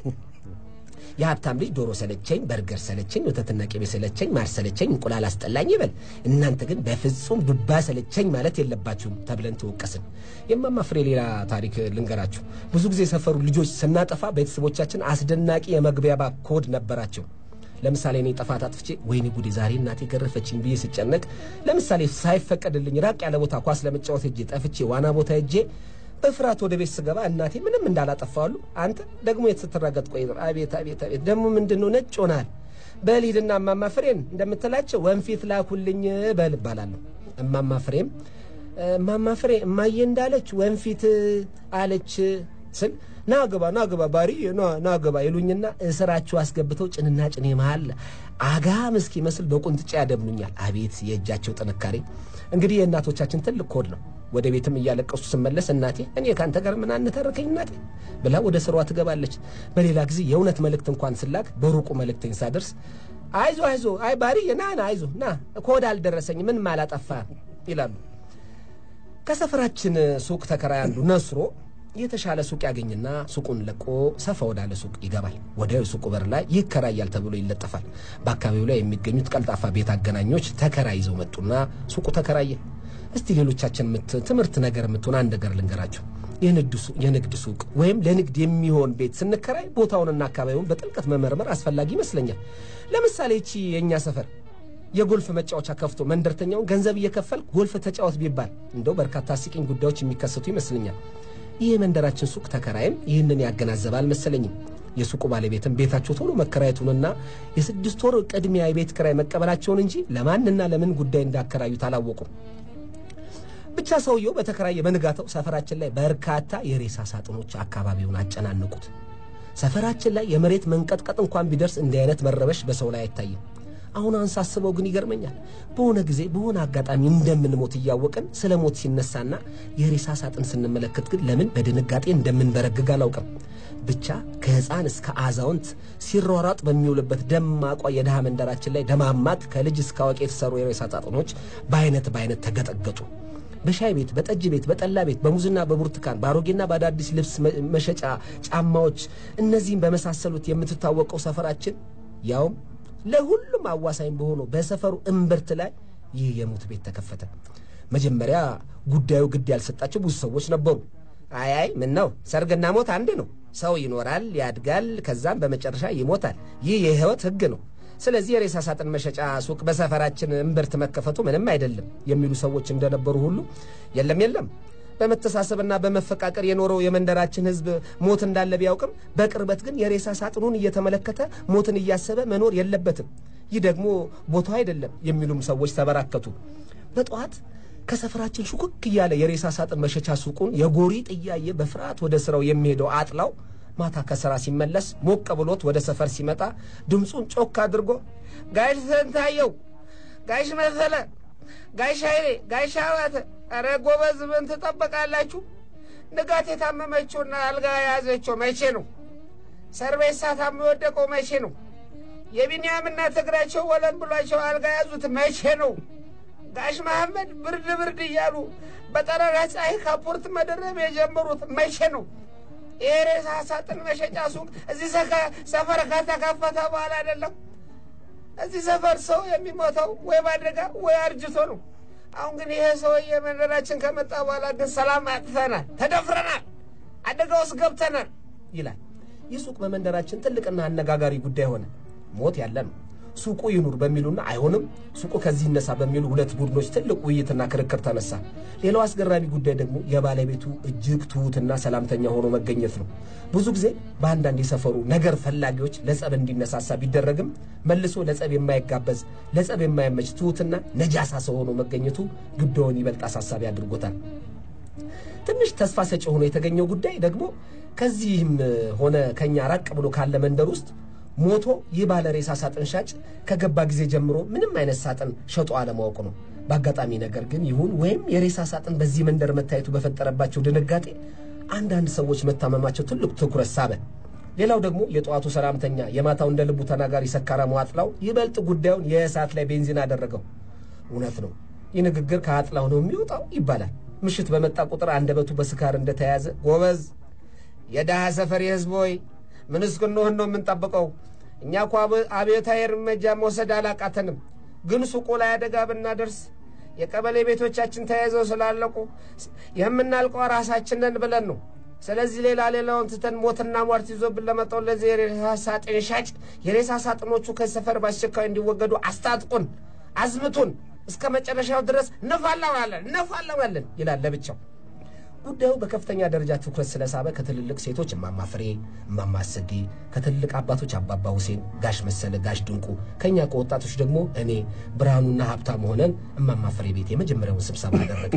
የሀብታም ልጅ ዶሮ ሰለቸኝ፣ በርገር ሰለቸኝ፣ ወተትና ቅቤ ሰለቸኝ፣ ማር ሰለቸኝ፣ እንቁላል አስጠላኝ ይበል። እናንተ ግን በፍጹም ዱባ ሰለቸኝ ማለት የለባችሁም ተብለን ተወቀስን። የማማ ፍሬ ሌላ ታሪክ ልንገራችሁ። ብዙ ጊዜ የሰፈሩ ልጆች ስናጠፋ ቤተሰቦቻችን አስደናቂ የመግቢያ ኮድ ነበራቸው። ለምሳሌ እኔ ጥፋት አጥፍቼ ወይኔ ጉዴ ዛሬ እናቴ ገረፈችኝ ብዬ ስጨነቅ፣ ለምሳሌ ሳይፈቀድልኝ ራቅ ያለ ቦታ ኳስ ለመጫወት ሄጄ ጠፍቼ ዋና ቦታ ሄጄ በፍርሃት ወደ ቤት ስገባ እናቴ ምንም እንዳላጠፋሉ አንተ ደግሞ የት ስትራገጥ ቆይ፣ አቤት አቤት አቤት፣ ደግሞ ምንድን ነው ነጭ ሆናል። በል ሂድና እማማ ፍሬን እንደምትላቸው ወንፊት ላኩልኝ በል እባላለሁ። እማማ ፍሬም እማማ ፍሬ እማዬ እንዳለች ወንፊት አለች ስል ና ግባ ና ግባ ባሪ ና ግባ ይሉኝና እስራችሁ አስገብተው ጭንና ጭኔ መሃል አጋም እስኪመስል በቁንጥጫ ያደብኑኛል። አቤት የእጃቸው ጥንካሬ! እንግዲህ የእናቶቻችን ትልቅ ኮድ ነው። ወደ ቤትም እያለቀሱ ስመለስ እናቴ እኔ ከአንተ ጋር ምን አንተረከኝ እናቴ ብላ ወደ ስሯ ትገባለች። በሌላ ጊዜ የእውነት መልእክት እንኳን ስላክ በሩቁ መልእክተኝ ሳደርስ አይዞ አይዞ አይ ባሪ ና ና አይዞ ና ኮድ አልደረሰኝ ምን ማላጠፋ ይላሉ። ከሰፈራችን ሱቅ ተከራይ አንዱ ነስሮ የተሻለ ሱቅ ያገኝና ሱቁን ለቆ ሰፋ ወዳለ ሱቅ ይገባል። ወዲያው የሱቁ በር ላይ ይከራያል ተብሎ ይለጠፋል። በአካባቢው ላይ የሚገኙት ቀልጣፋ ቤት አገናኞች ተከራይ ይዘው መጡና ሱቁ ተከራየ። እስቲ ሌሎቻችን ትምህርት ነገር የምትሆን አንድ ነገር ልንገራቸው። የንግድ ሱቅ ወይም ለንግድ የሚሆን ቤት ስንከራይ ቦታውንና አካባቢውን በጥልቀት መመርመር አስፈላጊ ይመስለኛል። ለምሳሌ ይቺ የእኛ ሰፈር የጎልፍ መጫወቻ ከፍቶ መንደርተኛውን ገንዘብ እየከፈል ጎልፍ ተጫወት ቢባል እንደው በርካታ አስቂኝ ጉዳዮች የሚከሰቱ ይመስለኛል። ይህ የመንደራችን ሱቅ ተከራይም ይህንን ያገናዘበ አልመሰለኝም። የሱቁ ባለቤትም ቤታቸው ቶሎ መከራየቱንና የስድስት ወር ቅድሚያ የቤት ክራይ መቀበላቸውን እንጂ ለማንና ለምን ጉዳይ እንዳከራዩት አላወቁም። ብቻ ሰውየው በተከራየ በንጋታው ሰፈራችን ላይ በርካታ የሬሳ ሳጥኖች አካባቢውን አጨናነቁት። ሰፈራችን ላይ የመሬት መንቀጥቀጥ እንኳን ቢደርስ እንዲህ አይነት መረበሽ በሰው ላይ አይታይም። አሁን አንሳስበው ግን ይገርመኛል። በሆነ ጊዜ በሆነ አጋጣሚ እንደምንሞት እያወቅን ስለ ሞት ሲነሳና የሬሳ ሳጥን ስንመለከት ግን ለምን በድንጋጤ እንደምንበረግግ አላውቅም። ብቻ ከሕፃን እስከ አዛውንት ሲሯሯጥ በሚውልበት ደማቋ የድሃ መንደራችን ላይ ደማማቅ ከልጅ እስከ አዋቂ የተሰሩ የሬሳ ሳጥኖች በአይነት በአይነት ተገጠገጡ። በሻይ ቤት፣ በጠጅ ቤት፣ በጠላ ቤት፣ በሙዝና በብርቱካን፣ በአሮጌና በአዳዲስ ልብስ መሸጫ ጫማዎች፣ እነዚህም በመሳሰሉት የምትታወቀው ሰፈራችን ያውም ለሁሉም አዋሳኝ በሆነው በሰፈሩ እምብርት ላይ ይህ የሞት ቤት ተከፈተ። መጀመሪያ ጉዳዩ ግድ ያልሰጣቸው ብዙ ሰዎች ነበሩ። አይ አይ ምን ነው ሰርግና ሞት አንድ ነው። ሰው ይኖራል፣ ያድጋል፣ ከዛም በመጨረሻ ይሞታል። ይህ የሕይወት ሕግ ነው። ስለዚህ የሬሳ ሳጥን መሸጫ ሱቅ በሰፈራችን እምብርት መከፈቱ ምንም አይደለም የሚሉ ሰዎች እንደነበሩ ሁሉ የለም የለም በመተሳሰብና በመፈቃቀር የኖረው የመንደራችን ሕዝብ ሞት እንዳለ ቢያውቅም በቅርበት ግን የሬሳ ሳጥኑን እየተመለከተ ሞትን እያሰበ መኖር የለበትም። ይህ ደግሞ ቦታው አይደለም የሚሉም ሰዎች ተበራከቱ። በጠዋት ከሰፈራችን ሹክክ እያለ የሬሳ ሳጥን መሸቻ ሱቁን የጎሪጥ እያየ በፍርሃት ወደ ስራው የሚሄደው አጥላው ማታ ከስራ ሲመለስ ሞቅ ብሎት ወደ ሰፈር ሲመጣ ድምፁን ጮክ አድርጎ ጋሽ ስንታየው፣ ጋሽ መሰለ፣ ጋሽ ኃይሌ፣ ጋሽ አባተ፣ ኧረ ጎበዝ ምን ትጠበቃላችሁ? ንጋት የታመመችውና አልጋ የያዘችው መቼ ነው? ሰርቤሳ ታሞ የወደቀው መቼ ነው? የቢንያምና ትግራቸው ወለም ብሏቸው አልጋ ያዙት መቼ ነው? ጋሽ መሐመድ ብርድ ብርድ እያሉ በጠራራ ፀሐይ ካፖርት መደረብ የጀመሩት መቼ ነው? የሬሳ ሳጥን መሸጫ ሱቅ እዚህ ሰፈር ከተከፈተ በኋላ አይደለም። እዚህ ሰፈር ሰው የሚሞተው ወይ በአደጋ ወይ አርጅቶ ነው። አሁን ግን ይሄ ሰውዬ መንደራችን ከመጣ በኋላ ግን ሰላም አጥተናል፣ ተደፍረናል፣ አደጋ ውስጥ ገብተናል ይላል። ይህ ሱቅ በመንደራችን ትልቅና አነጋጋሪ ጉዳይ ሆነ። ሞት ያለ ነው። ሱቁ ይኑር በሚሉና አይሆንም ሱቁ ከዚህ ይነሳ በሚሉ ሁለት ቡድኖች ትልቅ ውይይትና ክርክር ተነሳ። ሌላው አስገራሚ ጉዳይ ደግሞ የባለቤቱ እጅግ ትሑትና ሰላምተኛ ሆኖ መገኘት ነው። ብዙ ጊዜ በአንዳንድ የሰፈሩ ነገር ፈላጊዎች ለጸብ እንዲነሳሳ ቢደረግም መልሶ ለጸብ የማይጋበዝ ለጸብ የማይመች ትሑትና ነጃሳ ሰው ሆኖ መገኘቱ ጉዳዩን ይበልጥ አሳሳቢ አድርጎታል። ትንሽ ተስፋ ሰጪ ሆኖ የተገኘው ጉዳይ ደግሞ ከዚህም ሆነ ከኛ ራቅ ብሎ ካለ መንደር ውስጥ ሞቶ ይህ ባለ ሬሳ ሳጥን ሻጭ ከገባ ጊዜ ጀምሮ ምንም አይነት ሳጥን ሸጦ አለማወቁ ነው። በአጋጣሚ ነገር ግን ይሁን ወይም የሬሳ ሳጥን በዚህ መንደር መታየቱ በፈጠረባቸው ድንጋጤ አንዳንድ ሰዎች መታመማቸው ትልቅ ትኩረት ሳበ። ሌላው ደግሞ የጠዋቱ ሰላምተኛ የማታው እንደ ልቡ ተናጋሪ ሰካራሙ አጥላው ይበልጥ ጉዳዩን የእሳት ላይ ቤንዚን አደረገው። እውነት ነው፣ ይህ ንግግር ከአጥላው ነው የሚወጣው ይባላል። ምሽት በመጣ ቁጥር አንደበቱ በስካር እንደተያዘ ጎበዝ የድሃ ሰፈር የህዝብ ሆይ ምን እስክንሆን ነው የምንጠብቀው? እኛ እኮ አብዮታዊ እርምጃ መውሰድ አላቃተንም፣ ግን ሱቁ ላይ አደጋ ብናደርስ የቀበሌ ቤቶቻችን ተያይዘው ስላለቁ የምናልቀው ራሳችንን ብለን ነው። ስለዚህ ሌላ ሌላውን ትተን ሞትና ሟርት ይዞብን ለመጣው ለዚህ የሬሳ ሳጥን ሻጭ የሬሳ ሳጥኖቹ ከሰፈር በአስቸኳይ እንዲወገዱ አስታጥቁን፣ አዝምቱን፣ እስከ መጨረሻው ድረስ እንፋለማለን እንፋለማለን ይላል ለብቻው። ጉዳዩ በከፍተኛ ደረጃ ትኩረት ስለሳበ ከትልልቅ ሴቶች እማማ ፍሬ፣ እማማ ስጌ፣ ከትልልቅ አባቶች አባባ ሁሴን፣ ጋሽ መሰለ፣ ጋሽ ድንቁ፣ ከእኛ ከወጣቶች ደግሞ እኔ ብርሃኑና ሀብታም ሆነን እማማ ፍሬ ቤት የመጀመሪያውን ስብሰባ አደረገ።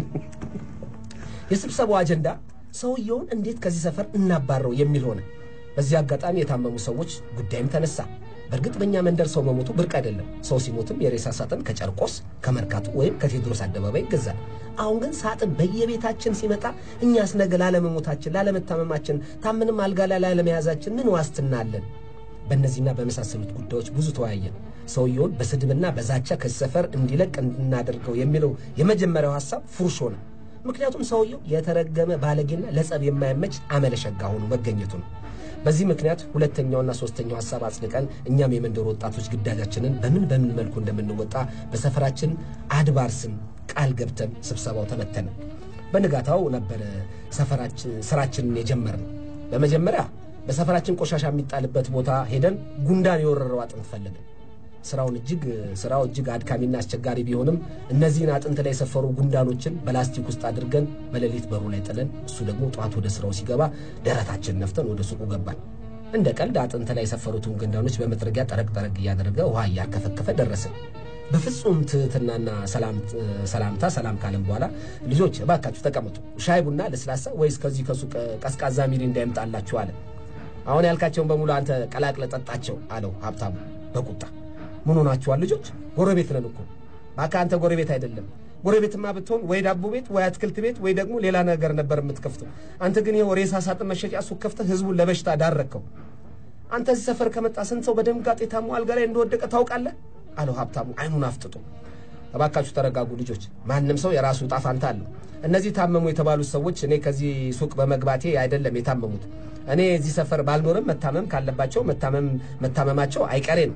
የስብሰባው አጀንዳ ሰውየውን እንዴት ከዚህ ሰፈር እናባረው የሚል ሆነ። በዚህ አጋጣሚ የታመሙ ሰዎች ጉዳይም ተነሳ። በእርግጥ በእኛ መንደር ሰው መሞቱ ብርቅ አይደለም። ሰው ሲሞትም የሬሳ ሳጥን ከጨርቆስ ከመርካቱ ወይም ከቴዎድሮስ አደባባይ ይገዛል። አሁን ግን ሳጥን በየቤታችን ሲመጣ እኛስ ነገ ላለመሞታችን፣ ላለመታመማችን፣ ታምንም አልጋ ላይ ላለመያዛችን ምን ዋስትና አለን? በእነዚህና በመሳሰሉት ጉዳዮች ብዙ ተወያየን። ሰውየውን በስድብና በዛቻ ከዚህ ሰፈር እንዲለቅ እንድናደርገው የሚለው የመጀመሪያው ሐሳብ ፉርሽ ሆነ። ምክንያቱም ሰውየው የተረገመ ባለጌና ለጸብ የማይመች አመለሸጋ ሆኖ መገኘቱ ነው። በዚህ ምክንያት ሁለተኛውና ሶስተኛው ሀሳብ አጽድቀን እኛም የመንደሩ ወጣቶች ግዳጃችንን በምን በምን መልኩ እንደምንወጣ በሰፈራችን አድባር ስም ቃል ገብተን ስብሰባው ተበተነ። በንጋታው ነበረ ሰፈራችን ስራችንን የጀመርነው። በመጀመሪያ በሰፈራችን ቆሻሻ የሚጣልበት ቦታ ሄደን ጉንዳን የወረረው አጥንት ፈለግን። ስራውን እጅግ ስራው እጅግ አድካሚና አስቸጋሪ ቢሆንም እነዚህን አጥንት ላይ የሰፈሩ ጉንዳኖችን በላስቲክ ውስጥ አድርገን በሌሊት በሩ ላይ ጥለን እሱ ደግሞ ጠዋት ወደ ስራው ሲገባ ደረታችን ነፍተን ወደ ሱቁ ገባን። እንደ ቀልድ አጥንት ላይ የሰፈሩትን ጉንዳኖች በመጥረጊያ ጠረቅ ጠረቅ እያደረገ ውሃ እያርከፈከፈ ደረስን። በፍጹም ትህትናና ሰላምታ ሰላም ካለም በኋላ ልጆች እባካችሁ ተቀመጡ፣ ሻይ ቡና፣ ለስላሳ ወይስ ከዚህ ከሱቅ ቀዝቃዛ ሚሪንዳ ይምጣላችሁ አለ። አሁን ያልካቸውን በሙሉ አንተ ቀላቅለ ጠጣቸው አለው ሀብታሙ በቁጣ ምን ሆናችኋል ልጆች? ጎረቤት ነን እኮ እባክህ አንተ ጎረቤት አይደለም። ጎረቤትማ ብትሆን ወይ ዳቦ ቤት ወይ አትክልት ቤት ወይ ደግሞ ሌላ ነገር ነበር የምትከፍተው። አንተ ግን ይኸው ሬሳ ሳጥን መሸጫ ሱቅ ከፍተህ ህዝቡን ለበሽታ ዳረከው። አንተ እዚህ ሰፈር ከመጣ ስንት ሰው በድንጋጤ ታሞ አልጋ ላይ እንደወደቀ ታውቃለህ? አለው ሀብታሙ አይኑን አፍጥጦ። እባካችሁ ተረጋጉ ልጆች፣ ማንም ሰው የራሱ ዕጣ ፈንታ አለው። እነዚህ ታመሙ የተባሉት ሰዎች እኔ ከዚህ ሱቅ በመግባቴ አይደለም የታመሙት። እኔ እዚህ ሰፈር ባልኖርም መታመም ካለባቸው መታመም መታመማቸው አይቀሬ ነው።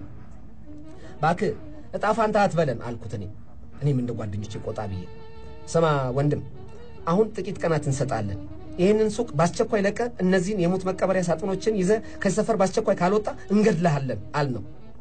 እባክህ ዕጣ ፋንታ አትበለን አልኩት። እኔ እኔም እንደ ጓደኞቼ ቆጣ ብዬ ስማ ወንድም፣ አሁን ጥቂት ቀናት እንሰጣለን። ይህንን ሱቅ በአስቸኳይ ለቀ እነዚህን የሙት መቀበሪያ ሳጥኖችን ይዘ ከዚህ ሰፈር በአስቸኳይ ካልወጣ እንገድልሃለን አልነው።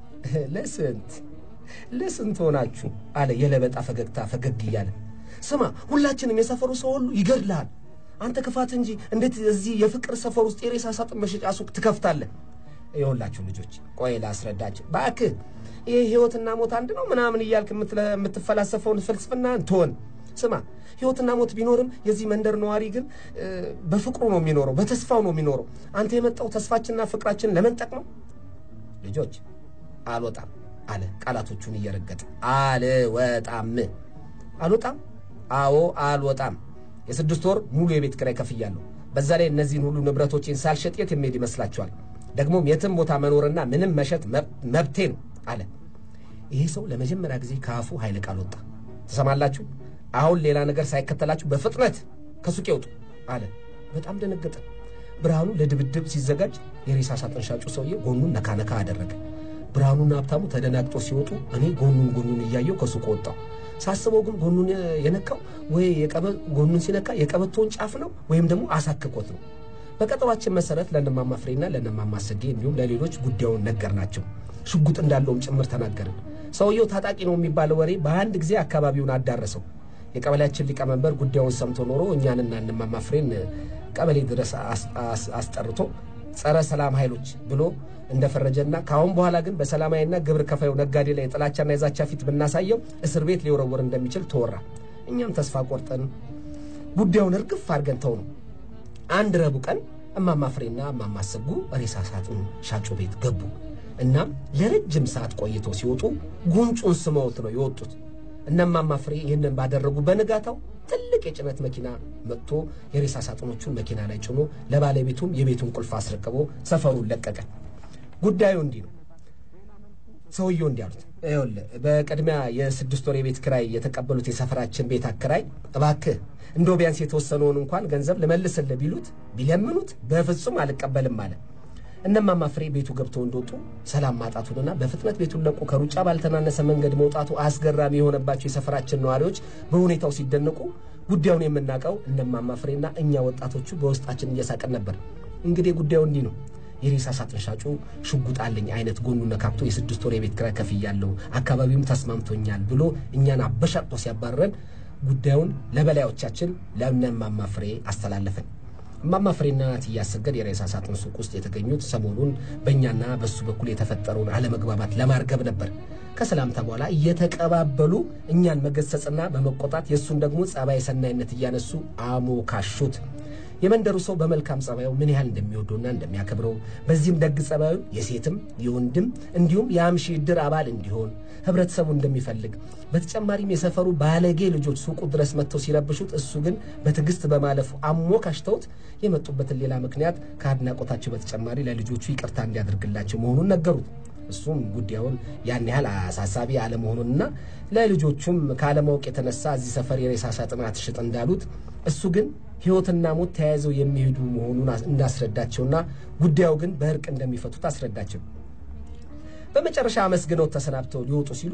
ለስንት ለስንት ሆናችሁ አለ የለበጣ ፈገግታ ፈገግ እያለ ስማ ሁላችንም የሰፈሩ ሰው ሁሉ ይገድልሃል። አንተ ክፋት እንጂ እንዴት እዚህ የፍቅር ሰፈር ውስጥ የሬሳ ሳጥን መሸጫ ሱቅ ትከፍታለህ? ይኸውላችሁ ልጆች ቆይ ላስረዳችሁ እባክህ። ይህ ህይወትና ሞት አንድ ነው ምናምን እያልክ የምትለ- የምትፈላሰፈውን ፍልስፍና ትሆን። ስማ ህይወትና ሞት ቢኖርም የዚህ መንደር ነዋሪ ግን እ፣ በፍቅሩ ነው የሚኖረው፣ በተስፋው ነው የሚኖረው። አንተ የመጣው ተስፋችንና ፍቅራችን ለመንጠቅ ነው። ልጆች አልወጣም አለ ቃላቶቹን እየረገጠ አልወጣም አልወጣም አዎ አልወጣም የስድስት ወር ሙሉ የቤት ኪራይ ከፍያለሁ በዛ ላይ እነዚህን ሁሉ ንብረቶቼን ሳልሸጥ የት የሚሄድ ይመስላችኋል ደግሞም የትም ቦታ መኖርና ምንም መሸጥ መብ- መብቴ ነው አለ ይሄ ሰው ለመጀመሪያ ጊዜ ከአፉ ኃይለ ቃል ወጣ ትሰማላችሁ አሁን ሌላ ነገር ሳይከተላችሁ በፍጥነት ከሱቅ ይውጡ አለ በጣም ደነገጠ ብርሃኑ ለድብድብ ሲዘጋጅ የሬሳ ሳጥን ሻጩ ሰውዬ ጎኑን ነካነካ አደረገ ብርሃኑና ሀብታሙ ተደናግጦ ሲወጡ እኔ ጎኑን ጎኑን እያየው ከሱቅ ወጣው ሳስበው ግን ጎኑን የነካው ወይ የቀበ- ጎኑን ሲነካ የቀበቶውን ጫፍ ነው ወይም ደግሞ አሳክኮት ነው በቀጠሯችን መሰረት ለእነማማ ፍሬና ለእነማማ ሰጌ እንዲሁም ለሌሎች ጉዳዩን ነገር ናቸው ሽጉጥ እንዳለውም ጭምር ተናገርን ሰውየው ታጣቂ ነው የሚባለው ወሬ በአንድ ጊዜ አካባቢውን አዳረሰው የቀበሌያችን ሊቀመንበር ጉዳዩን ሰምቶ ኖሮ እኛንና እነማማ ፍሬን ቀበሌ ድረስ አስ- አስ- አስጠርቶ ጸረ ሰላም ኃይሎች ብሎ እንደፈረጀና ከአሁን በኋላ ግን በሰላማዊና ግብር ከፋዩ ነጋዴ ላይ የጥላቻና የዛቻ ፊት ብናሳየው እስር ቤት ሊወረወር እንደሚችል ተወራ። እኛም ተስፋ ቆርጠን ጉዳዩን እርግፍ አድርገን ተው ነው። አንድ ረቡዕ ቀን እማማ ፍሬና እማማ ሰጉ ሬሳ ሳጥን ሻጩ ቤት ገቡ። እናም ለረጅም ሰዓት ቆይተው ሲወጡ ጉንጩን ስመውት ነው የወጡት። እነማማ ፍሬ ይህንን ባደረጉ በንጋታው ትልቅ የጭነት መኪና መጥቶ የሬሳ ሳጥኖቹን መኪና ላይ ጭኖ ለባለቤቱም የቤቱን ቁልፍ አስረክቦ ሰፈሩን ለቀቀ። ጉዳዩ እንዲህ ነው። ሰውየው እንዲህ አሉት፣ ይኸውልህ በቅድሚያ የስድስት ወር የቤት ክራይ የተቀበሉት የሰፈራችን ቤት አከራይ እባክህ እንደው ቢያንስ የተወሰነውን እንኳን ገንዘብ ልመልስልህ ቢሉት ቢለምኑት በፍጹም አልቀበልም አለ። እነማማ ፍሬ ቤቱ ገብተው እንደወጡ ሰላም ማጣቱንና በፍጥነት ቤቱን ለቆ ከሩጫ ባልተናነሰ መንገድ መውጣቱ አስገራሚ የሆነባቸው የሰፈራችን ነዋሪዎች በሁኔታው ሲደነቁ ጉዳዩን የምናውቀው እነማማ ፍሬና እኛ ወጣቶቹ በውስጣችን እየሳቅን ነበር። እንግዲህ ጉዳዩ እንዲህ ነው። የሬሳ ሳጥን ሻጩ ሽጉጥ አለኝ አይነት ጎኑን ነካክቶ የስድስት ወር የቤት ኪራይ ከፍያለሁ፣ አካባቢውም ተስማምቶኛል ብሎ እኛን አበሻቅጦ ሲያባረረን ጉዳዩን ለበላዮቻችን ለእነማማ ፍሬ አስተላለፈን። እማማ ፍሬና እትዬ አሰገድ የሬሳ ሳጥን ሱቅ ውስጥ የተገኙት ሰሞኑን በእኛና በሱ በኩል የተፈጠረውን አለመግባባት ለማርገብ ነበር። ከሰላምታ በኋላ እየተቀባበሉ እኛን መገሰጽና በመቆጣት የእሱን ደግሞ ጸባይ ሰናይነት እያነሱ አሞካሹት። የመንደሩ ሰው በመልካም ጸባዩ ምን ያህል እንደሚወደውና እንደሚያከብረው በዚህም ደግ ጸባዩ የሴትም የወንድም እንዲሁም የአምሺ ዕድር አባል እንዲሆን ህብረተሰቡ እንደሚፈልግ በተጨማሪም የሰፈሩ ባለጌ ልጆች ሱቁ ድረስ መጥተው ሲረብሹት እሱ ግን በትዕግስት በማለፉ አሞካሽተውት የመጡበትን ሌላ ምክንያት ከአድናቆታቸው በተጨማሪ ለልጆቹ ይቅርታ እንዲያደርግላቸው መሆኑን ነገሩት። እሱም ጉዳዩን ያን ያህል አሳሳቢ አለመሆኑንና ለልጆቹም ካለማወቅ የተነሳ እዚህ ሰፈር የሬሳ ሳጥን አትሽጥ እንዳሉት እሱ ግን ህይወትና ሞት ተያይዘው የሚሄዱ መሆኑን እንዳስረዳቸውና ጉዳዩ ግን በእርቅ እንደሚፈቱት አስረዳቸው። በመጨረሻ አመስግነው ተሰናብተው ሊወጡ ሲሉ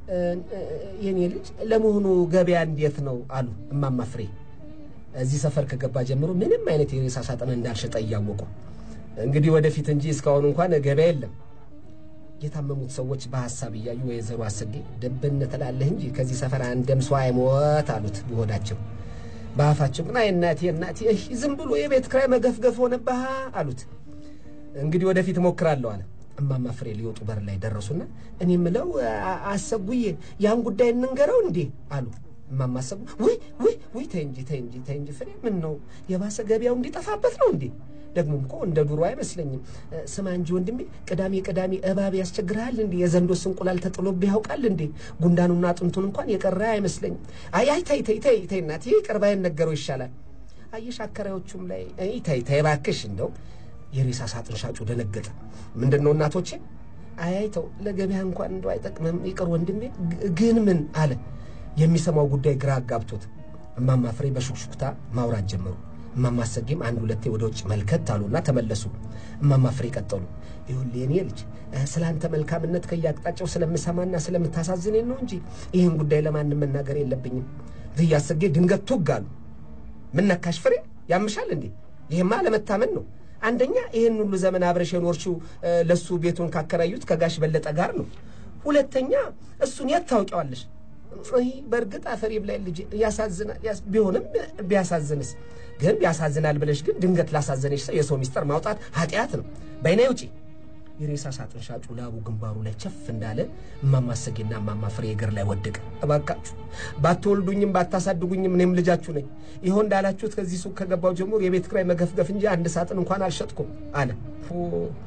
የኔ ልጅ ለመሆኑ ገበያ እንዴት ነው አሉ እማማ ፍሬ። እዚህ ሰፈር ከገባ ጀምሮ ምንም አይነት የሬሳ ሳጥን እንዳልሸጠ እያወቁ እንግዲህ ወደፊት እንጂ እስካሁን እንኳን ገበያ የለም። የታመሙት ሰዎች በሀሳብ እያዩ ወይዘሮ አሰጌ ደብን ትላለህ እንጂ ከዚህ ሰፈር አንድም ሰው አይሞት አሉት በሆዳቸው። በአፋቸው ግን አይ እናቴ እናቴ እህ ዝም ብሎ የቤት ክራይ መገፍገፍ ሆነብህ አሉት። እንግዲህ ወደፊት እሞክራለሁ አለ። እማማ ፍሬ ሊወጡ በር ላይ ደረሱና እኔ ምለው አሰጉዬ ያን ጉዳይ እንንገረው እንዴ አሉ። እማማ አሰጉ ውይ ውይ ውይ ተይ እንጂ ተይ እንጂ ተይ እንጂ ፍሬ ምን ነው የባሰ ገበያው እንዲጠፋበት ነው እንዴ ደግሞም እኮ እንደ ዱሮ አይመስለኝም። እ፣ ስማ እንጂ ወንድሜ ቅዳሜ ቅዳሜ እባብ ያስቸግርሃል እንዴ? የዘንዶስ እንቁላል ተጥሎብህ ያውቃል እንዴ? ጉንዳኑና አጥንቱን እንኳን የቀረ አይመስለኝም። አይ አይ ተይ ተይ ተይ ተይ እናቴ ቅርባ ነገረው ይሻላል። አየሽ አከራዮቹም ላይ አይ ተይ ተይ እባክሽ እንደው የሬሳ ሳጥን ሻጩ ደነገጠ። ምንድን ነው እናቶቼ? አይ አይ ተው ለገበያ እንኳን እንደው አይጠቅምም ይቅር ወንድሜ። ግ- ግን ምን አለ የሚሰማው ጉዳይ ግራ አጋብቶት እማማ ፍሬ በሹክሹክታ ማውራት ጀመሩ። እማማ ሰጌም አንድ ሁለቴ ወደ ውጭ መልከት አሉና ተመለሱ። እማማ ፍሬ ቀጠሉ። ይኸውልህ የኔ ልጅ እ፣ ስለ አንተ መልካምነት ከየአቅጣጫው ስለምሰማና ስለምታሳዝኔን ነው እንጂ ይህን ጉዳይ ለማንም መናገር የለብኝም። እትዬ አሰጌ ድንገት ቱግ አሉ። ምን ነካሽ ፍሬ? ያምሻል እንዴ? ይሄማ ለመታመን ነው። አንደኛ ይህን ሁሉ ዘመን አብረሽ የኖርሽው እ፣ ለሱ ቤቱን ካከራዩት ከጋሽ በለጠ ጋር ነው። ሁለተኛ እሱን የት ታውቂዋለሽ? ይህ በእርግጥ አፈር ይብላኝ ልጄ፣ ያሳዝናል። ያስ- ቢሆንም ቢያሳዝንስ ግን ያሳዝናል ብለሽ ግን ድንገት ላሳዘነሽ ሰው የሰው ሚስጥር ማውጣት ኃጢአት ነው። በይኔ ውጪ። የሬሳ ሳጥን ሻጩ ላቡ ግንባሩ ላይ ቸፍ እንዳለ እማማ እሰጌና እማማ ፍሬ እግር ላይ ወደቀ። እባካችሁ ባትወልዱኝም ባታሳድጉኝም እኔም ልጃችሁ ነኝ። ይኸው እንዳላችሁት ከዚህ ሱቅ ከገባው ጀምሮ የቤት ኪራይ መገፍገፍ እንጂ አንድ ሳጥን እንኳን አልሸጥኩም አለ። ፎ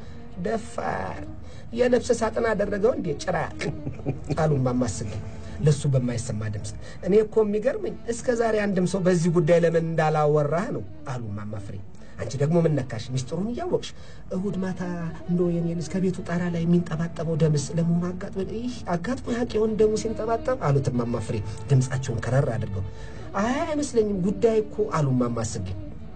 ደፋር የነፍስ ሳጥን አደረገው እንዴ ጭራቅ አሉ እማማ እሰጌ ለሱ በማይሰማ ድምፅ። እኔ እኮ የሚገርመኝ እስከ ዛሬ አንድም ሰው በዚህ ጉዳይ ለምን እንዳላወራህ ነው አሉ እማማ ፍሬ። አንቺ ደግሞ ምን ነካሽ? ሚስጥሩን እያወቅሽ እሁድ ማታ እንደ የኔ ልጅ ከቤቱ ጣራ ላይ የሚንጠባጠበው ደምስ ለመሆኑ አጋጥሞ ይህ አጋጥሞ ያቅ የሆን ደሙ ሲንጠባጠብ አሉት እማማ ፍሬ ድምፃቸውን ከረር አድርገው። አይ አይመስለኝም ጉዳይ እኮ አሉ እማማ እሰጌ።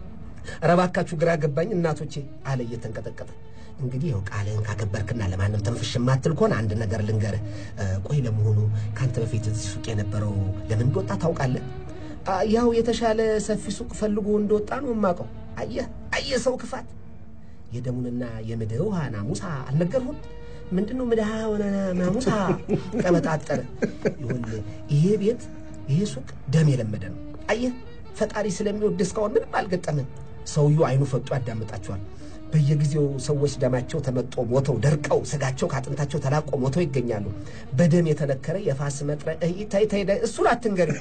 ኧረ እባካችሁ ግራ ገባኝ እናቶቼ አለ እየተንቀጠቀጠ። እንግዲህ ያው ቃልህን ካከበርክና ለማንም ተንፍሽ የማትል ከሆነ አንድ ነገር ልንገርህ። እ፣ ቆይ ለመሆኑ ከአንተ በፊት እዚህ ሱቅ የነበረው ለምን እንደወጣ ታውቃለህ? አ፣ ያው የተሻለ ሰፊ ሱቅ ፈልጎ እንደወጣ ነው የማውቀው። አየህ አየህ ሰው ክፋት የደሙንና የምድር ውሃ ናሙሳ አልነገርሁም? ምንድን ነው ምድሃ ሆነ ናሙሳ ቀበጣጠረ። ይኸውልህ ይሄ ቤት ይሄ ሱቅ ደም የለመደ ነው። አየህ ፈጣሪ ስለሚወድ እስካሁን ምንም አልገጠምም። ሰውየው አይኑ ፈጡ ያዳምጣቸዋል። በየጊዜው ሰዎች ደማቸው ተመጦ ሞተው ደርቀው ስጋቸው ከአጥንታቸው ተላቆ ሞተው ይገኛሉ። በደም የተነከረ የፋስ መጥረ እይ፣ ታይ ታይ ታይ፣ እሱን አትንገሪ።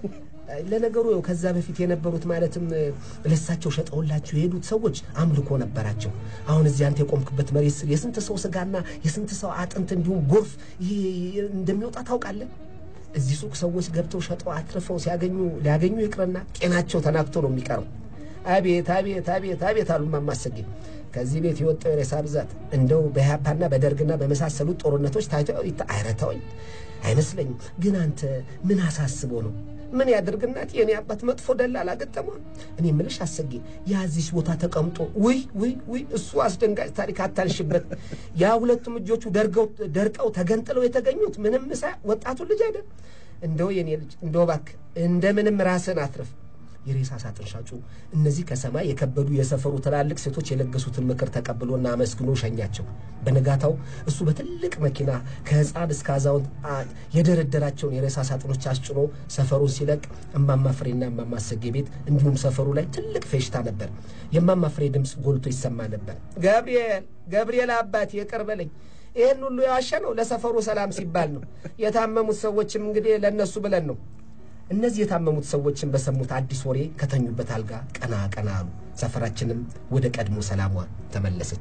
ለነገሩ ያው ከዛ በፊት የነበሩት ማለትም ለሳቸው ሸጠውላቸው የሄዱት ሰዎች አምልኮ ነበራቸው። አሁን እዚህ አንተ የቆምክበት መሬት ስር የስንት ሰው ስጋና የስንት ሰው አጥንት እንዲሁም ጎርፍ ይሄ እንደሚወጣ ታውቃለህ? እዚህ ሱቅ ሰዎች ገብተው ሸጠው አትርፈው ሲያገኙ ሊያገኙ ይቅርና ጤናቸው ተናግቶ ነው የሚቀረው። አቤት አቤት አቤት አቤት አሉ እማማ እሰጌ። ከዚህ ቤት የወጣው የሬሳ ብዛት እንደው በኢህአፓና በደርግና በመሳሰሉት ጦርነቶች ታይቶ ይታ- ኧረ ተወኝ አይመስለኝም። ግን አንተ ምን አሳስቦ ነው? ምን ያድርግ እናት የኔ አባት መጥፎ ደላላ ገጠመ። እኔ ምልሽ አሰጌ ያዚሽ ቦታ ተቀምጦ ውይ ውይ ውይ እሱ አስደንጋጭ ታሪክ አታንሽበት። ያ ሁለቱም እጆቹ ደርገው ደርቀው ተገንጥለው የተገኙት ምንም ሳ ወጣቱ ልጅ አይደል? እንደው የኔ ልጅ እንደው እባክህ እንደምንም ራስን አትርፍ። የሬሳ ሳጥን ሻጩ እነዚህ ከሰማይ የከበዱ የሰፈሩ ትላልቅ ሴቶች የለገሱትን ምክር ተቀብሎና አመስግኖ ሸኛቸው። በነጋታው እሱ በትልቅ መኪና ከሕፃን እስከ አዛውንት አ- የደረደራቸውን የሬሳ ሳጥኖች አስጭኖ ሰፈሩን ሲለቅ እማማ ፍሬና እማማ እሰጌ ቤት እንዲሁም ሰፈሩ ላይ ትልቅ ፌሽታ ነበር። የእማማ ፍሬ ድምፅ ጎልቶ ይሰማ ነበር። ገብርኤል ገብርኤል አባቴ ይቅር በለኝ ይህን ሁሉ የዋሸ ነው ለሰፈሩ ሰላም ሲባል ነው። የታመሙት ሰዎችም እንግዲህ ለእነሱ ብለን ነው። እነዚህ የታመሙት ሰዎችን በሰሙት አዲስ ወሬ ከተኙበት አልጋ ቀና ቀና አሉ። ሰፈራችንም ወደ ቀድሞ ሰላሟ ተመለሰች።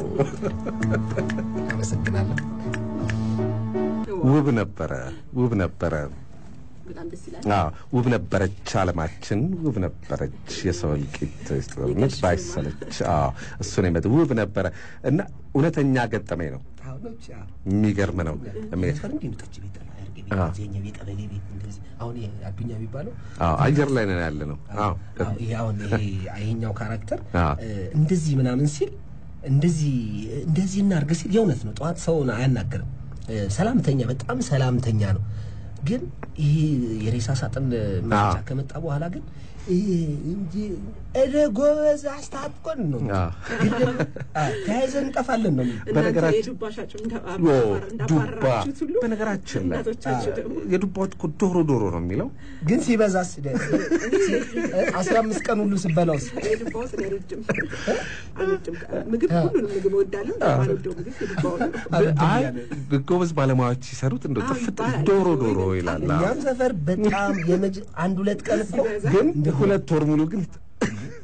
አመሰግናለሁ። ውብ ነበረ፣ ውብ ነበረ። በጣም ደስ ይላል። አዎ ውብ ነበረች ዓለማችን፣ ውብ ነበረች የሰው እልቂት ጦርነት ባይሰለች። አዎ እሱ ነው የመጣው። ውብ ነበረ እና እውነተኛ ገጠመኝ ነው። አሁኖች የሚገርም ነው። የሚ- ፈረንጅ ጠጅ ቤት አለ፣ አያርጌ ቤት፣ አዎ። ዜኛ ቤት፣ ቀበሌ ቤት እንደዚህ አሁን ይሄ አዱኛ የሚባለው አዎ አየር ላይ ነን ያለ ነው። አዎ አዎ፣ ይሄ አሁን ይሄ ይሄኛው ካራክተር አዎ። እ፣ እንደዚህ ምናምን ሲል እንደዚህ እንደዚህ እናርግ ሲል የእውነት ነው። ጠዋት ሰውን አያናግርም። እ፣ ሰላምተኛ በጣም ሰላምተኛ ነው። ግን ይሄ የሬሳ ሳጥን መረጃ አዎ። ከመጣ በኋላ ግን ይሄ እንጂ እደ ጎበዝ አስታጥቆን ነው አዎ። ግን ደግሞ አዎ፣ ተያይዘን እንጠፋለን ነው የሚለው። እናንተ በነገራችን- የዱባ ሻጩ ዮ እንዳባራ- ዱባ እንዳባረራችሁት ሁሉ በነገራችን ላይ እናቶቻችሁ ደግሞ የዱባዎች እኮ ዶሮ ዶሮ ነው የሚለው ግን ሲበዛስ ደ- አስራ አምስት ቀን ሁሉ ስበላውስ የዱባው ስለ አልወድም አልወድም። ምግብ ሁሉንም ምግብ እወዳለሁ። የማልወደው ምግብ የዱባው ነው። አይ ጎበዝ ባለሙያዎች ሲሰሩት እንደ አዎ ጥፍጥ ይባላል። ዶሮ ወይ ዶሮ በጣም ይላል። አዎ። እኛም ሰፈር በጣም የመጅ አንድ ሁለት ቀን እኮ ሲበዛ ግን ሁለት ወር ሙሉ ግን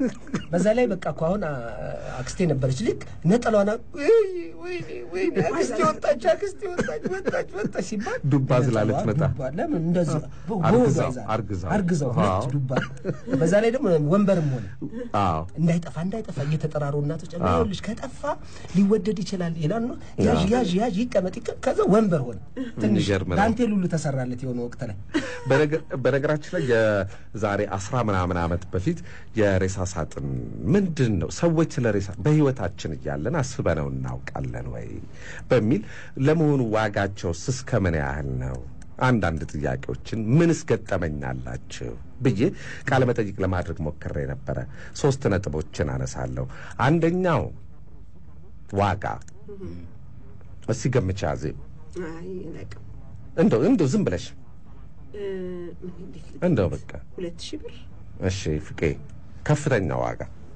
በዛ ላይ በቃ እኮ አሁን አ- አክስቴ ነበረች ልክ ነጠሏና ወይኔ ወይኔ ወይኔ አክስቴ ወጣች አክስቴ ወጣች ወጣች ወጣች ሲባል ዱባ ስላለች ነጠሏ መጣ። ዱባ ለምን እንደዚህ በ- አርግዛው፣ በሆዷ ይዛ- አርግዛው። አርግዛው ሁለት አዎ። ዱባ በዛ ላይ ደግሞ ወንበርም ሆነ አዎ እንዳይጠፋ እንዳይጠፋ እየተጠራሩ እናቶች አዎ። ልጅ ከጠፋ ሊወደድ ይችላል ይላሉ። ያዥ ያዥ ያዥ ይቀመጥ ይቀ- ከዛ ወንበር ሆነ ትንሽ የሚገርም ነው። ዳንቴል ሁሉ ተሰራለት የሆነ ወቅት ላይ በነገ- በነገራችን ላይ የዛሬ አስራ ምናምን ዓመት በፊት የሬሳ ሳጥን ምንድን ነው ሰዎች ስለ ሬሳ በሕይወታችን እያለን አስበነው እናውቃለን ወይ በሚል ለመሆኑ ዋጋቸውስ እስከ ምን ያህል ነው? አንዳንድ ጥያቄዎችን ምንስ ገጠመኛላችሁ ብዬ ቃለ መጠይቅ ለማድረግ ሞክሬ ነበረ። ሶስት ነጥቦችን አነሳለሁ። አንደኛው ዋጋ። እስቲ ገምቻ ዜ አይ አላውቅም። እንደው እንደው ዝም ብለሽ እ፣ ምን እንዴት ልገምት? እንደው በቃ ሁለት ሺህ ብር እሺ ፍቄ ከፍተኛ ዋጋ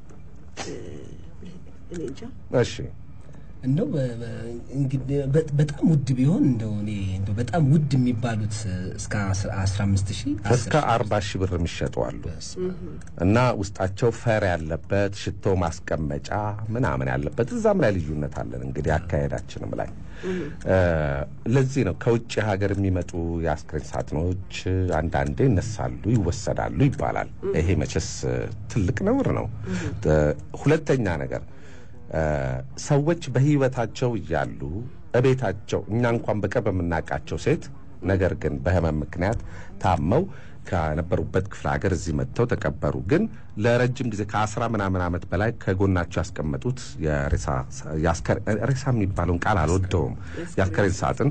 እኔ እንጃ እሺ እንደው በ- በ- እንግዲህ በ- በጣም ውድ ቢሆን እንደው እኔ እንደው በጣም ውድ የሚባሉት እስከ አስራ አምስት ሺህ እስከ አርባ ሺህ ብር የሚሸጡ አሉ እና ውስጣቸው ፈር ያለበት ሽቶ ማስቀመጫ ምናምን ያለበት እዛም ላይ ልዩነት አለን እንግዲህ አካሄዳችንም ላይ እ፣ ለዚህ ነው ከውጭ ሀገር የሚመጡ የአስክሬን ሳጥኖች አንዳንዴ ይነሳሉ ይወሰዳሉ ይባላል ይሄ መቼስ እ፣ ትልቅ ነውር ነው እ፣ ሁለተኛ ነገር እ፣ ሰዎች በህይወታቸው እያሉ እቤታቸው እኛ እንኳን በቅርብ የምናውቃቸው ሴት ነገር ግን በህመም ምክንያት ታመው ከነበሩበት ክፍለ ሀገር እዚህ መጥተው ተቀበሩ። ግን ለረጅም ጊዜ ከአስራ ምናምን ዓመት በላይ ከጎናቸው ያስቀመጡት የሬሳ የአስከሬ- ሬሳ የሚባለውን ቃል አልወደውም። የአስከሬን ሳጥን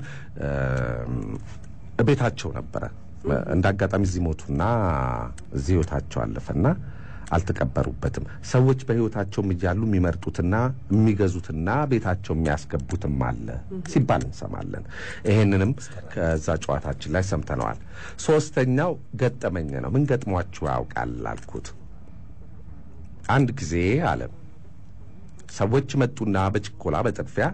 እ፣ ቤታቸው ነበረ። እንደ አጋጣሚ እዚህ ሞቱና እዚህ ህይወታቸው አለፈና አልተቀበሩበትም። ሰዎች በህይወታቸውም እያሉ የሚመርጡትና የሚገዙትና ቤታቸው የሚያስገቡትም አለ ሲባል እንሰማለን። ይሄንንም ከዛ ጨዋታችን ላይ ሰምተነዋል። ሶስተኛው ገጠመኝ ነው። ምን ገጥሟችሁ ያውቃል አልኩት። አንድ ጊዜ አለ ሰዎች መጡና በችኮላ በጥድፊያ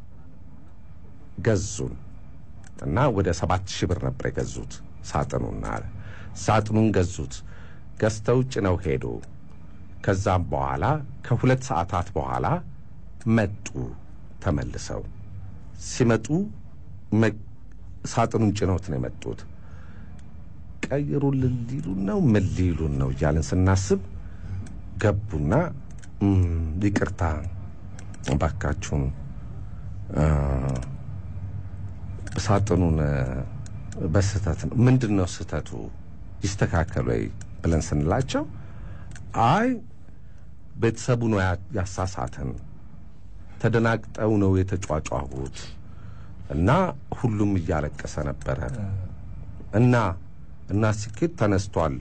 ገዙን እና ወደ ሰባት ሺህ ብር ነበር የገዙት ሳጥኑን አለ ሳጥኑን ገዙት ገዝተው ጭነው ሄዱ ከዛም በኋላ ከሁለት ሰዓታት በኋላ መጡ ተመልሰው ሲመጡ መ- ሳጥኑን ጭነውት ነው የመጡት ቀይሩልን ሊሉን ነው ምን ሊሉን ነው እያልን ስናስብ ገቡና "እም፣ ይቅርታ እባካችሁን አ፣ ሳጥኑን እ፣ በስህተት ነው። ምንድን ነው ስህተቱ? ይስተካከል ወይ ብለን ስንላቸው አይ ቤተሰቡ ነው ያ- ያሳሳተን፣ ተደናግጠው ነው የተጫጫሁት እና ሁሉም እያለቀሰ ነበረ እና እና ሲኬት ተነስቷል።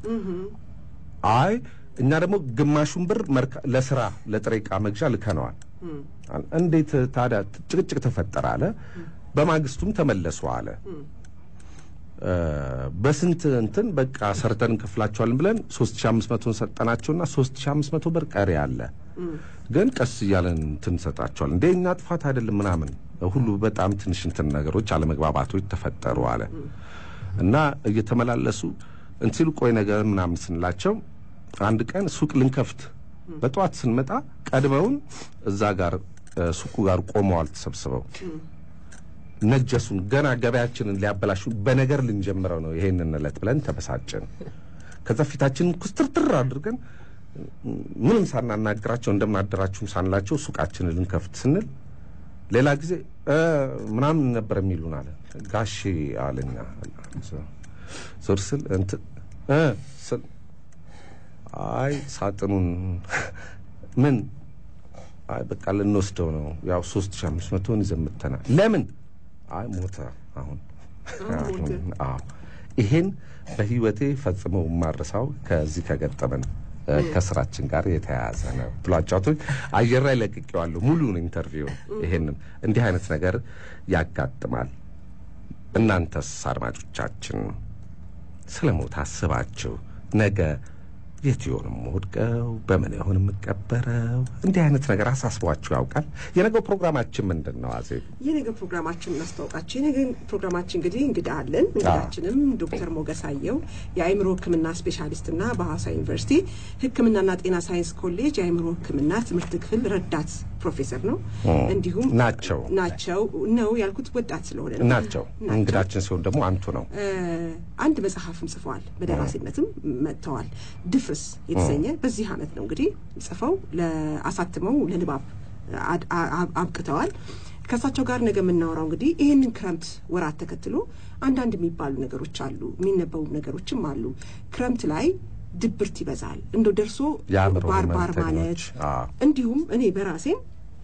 አይ እኛ ደግሞ ግማሹን ብር መርካ- ለስራ ለጥሬ ዕቃ መግዣ ልከነዋል። እንዴት ታዲያ ጭቅጭቅ ተፈጠረ አለ። በማግስቱም ተመለሱ አለ። እ፣ በስንት እንትን በቃ ሰርተን እንከፍላቸዋለን ብለን 3500 ሰጠናቸውና 3500 ብር ቀሪ አለ። ግን ቀስ እያለን እንትን እንሰጣቸዋለን። እንዴ እኛ ጥፋት አይደለም ምናምን ሁሉ በጣም ትንሽ እንትን ነገሮች አለመግባባቶች ተፈጠሩ አለ እና እየተመላለሱ እንትን ሲሉ ቆይ ነገር ምናምን ስንላቸው አንድ ቀን ሱቅ ልንከፍት በጠዋት ስንመጣ ቀድመውን እዛ ጋር እ፣ ሱቁ ጋር ቆመዋል ተሰብስበው ነጀሱን ገና ገበያችንን ሊያበላሹ በነገር ልንጀምረው ነው ይሄንን ዕለት ብለን ተበሳጭን። ከዛ ፊታችንን ኩስትርትር አድርገን ምንም ሳናናግራቸው እንደምናደራችሁም ሳንላቸው ሱቃችንን ልንከፍት ስንል ሌላ ጊዜ እ ምናምን ነበር የሚሉን አለ ጋሼ አለኛ ዞር ስል እንትን እ ስል አይ ሳጥኑን ምን አይ በቃ ልንወስደው ነው ያው ሶስት ሺህ አምስት መቶን ይዘን መጥተናል ለምን አይ ሞተ አሁን አሁን አዎ ይሄን በህይወቴ ፈጽሞ የማረሳው ከዚህ ከገጠመን እ፣ ከስራችን ጋር የተያያዘ ነው ብሎ አጫውቶኝ አየር ላይ ለቅቄዋለሁ ሙሉውን ኢንተርቪው ይሄንን እንዲህ አይነት ነገር ያጋጥማል እናንተስ አድማጮቻችን ስለ ሞት አስባችሁ ነገ የት ይሆን የምወድቀው? በምን ይሆን የምቀበረው? እንዲህ አይነት ነገር አሳስቧችሁ ያውቃል? የነገው ፕሮግራማችን ምንድን ነው? አዜብ የነገ ፕሮግራማችን እናስታውቃቸው። የነገ ፕሮግራማችን እንግዲህ እንግዳ አለን። እንግዳችንም ዶክተር ሞገስ አየው የአእምሮ ሕክምና ስፔሻሊስትና በሐዋሳ ዩኒቨርሲቲ ሕክምናና ጤና ሳይንስ ኮሌጅ የአእምሮ ሕክምና ትምህርት ክፍል ረዳት ፕሮፌሰር ነው። እንዲሁም ናቸው ናቸው ነው ያልኩት ወጣት ስለሆነ ነው። ናቸው። እንግዳችን ሲሆን ደግሞ አንቱ ነው። አንድ መጽሐፍም ጽፈዋል። በደራሲነትም መጥተዋል። ድፍርስ የተሰኘ በዚህ አመት ነው እንግዲህ ጽፈው ለአሳትመው ለንባብ አድ- አ- አብቅተዋል። ከእሳቸው ጋር ነገ የምናወራው እንግዲህ ይህንን ክረምት ወራት ተከትሎ አንዳንድ የሚባሉ ነገሮች አሉ፣ የሚነበቡ ነገሮችም አሉ። ክረምት ላይ ድብርት ይበዛል። እንደው ደርሶ የአእምሮ ባርባር ማለት ህመምተኞች፣ አዎ። እንዲሁም እኔ በራሴም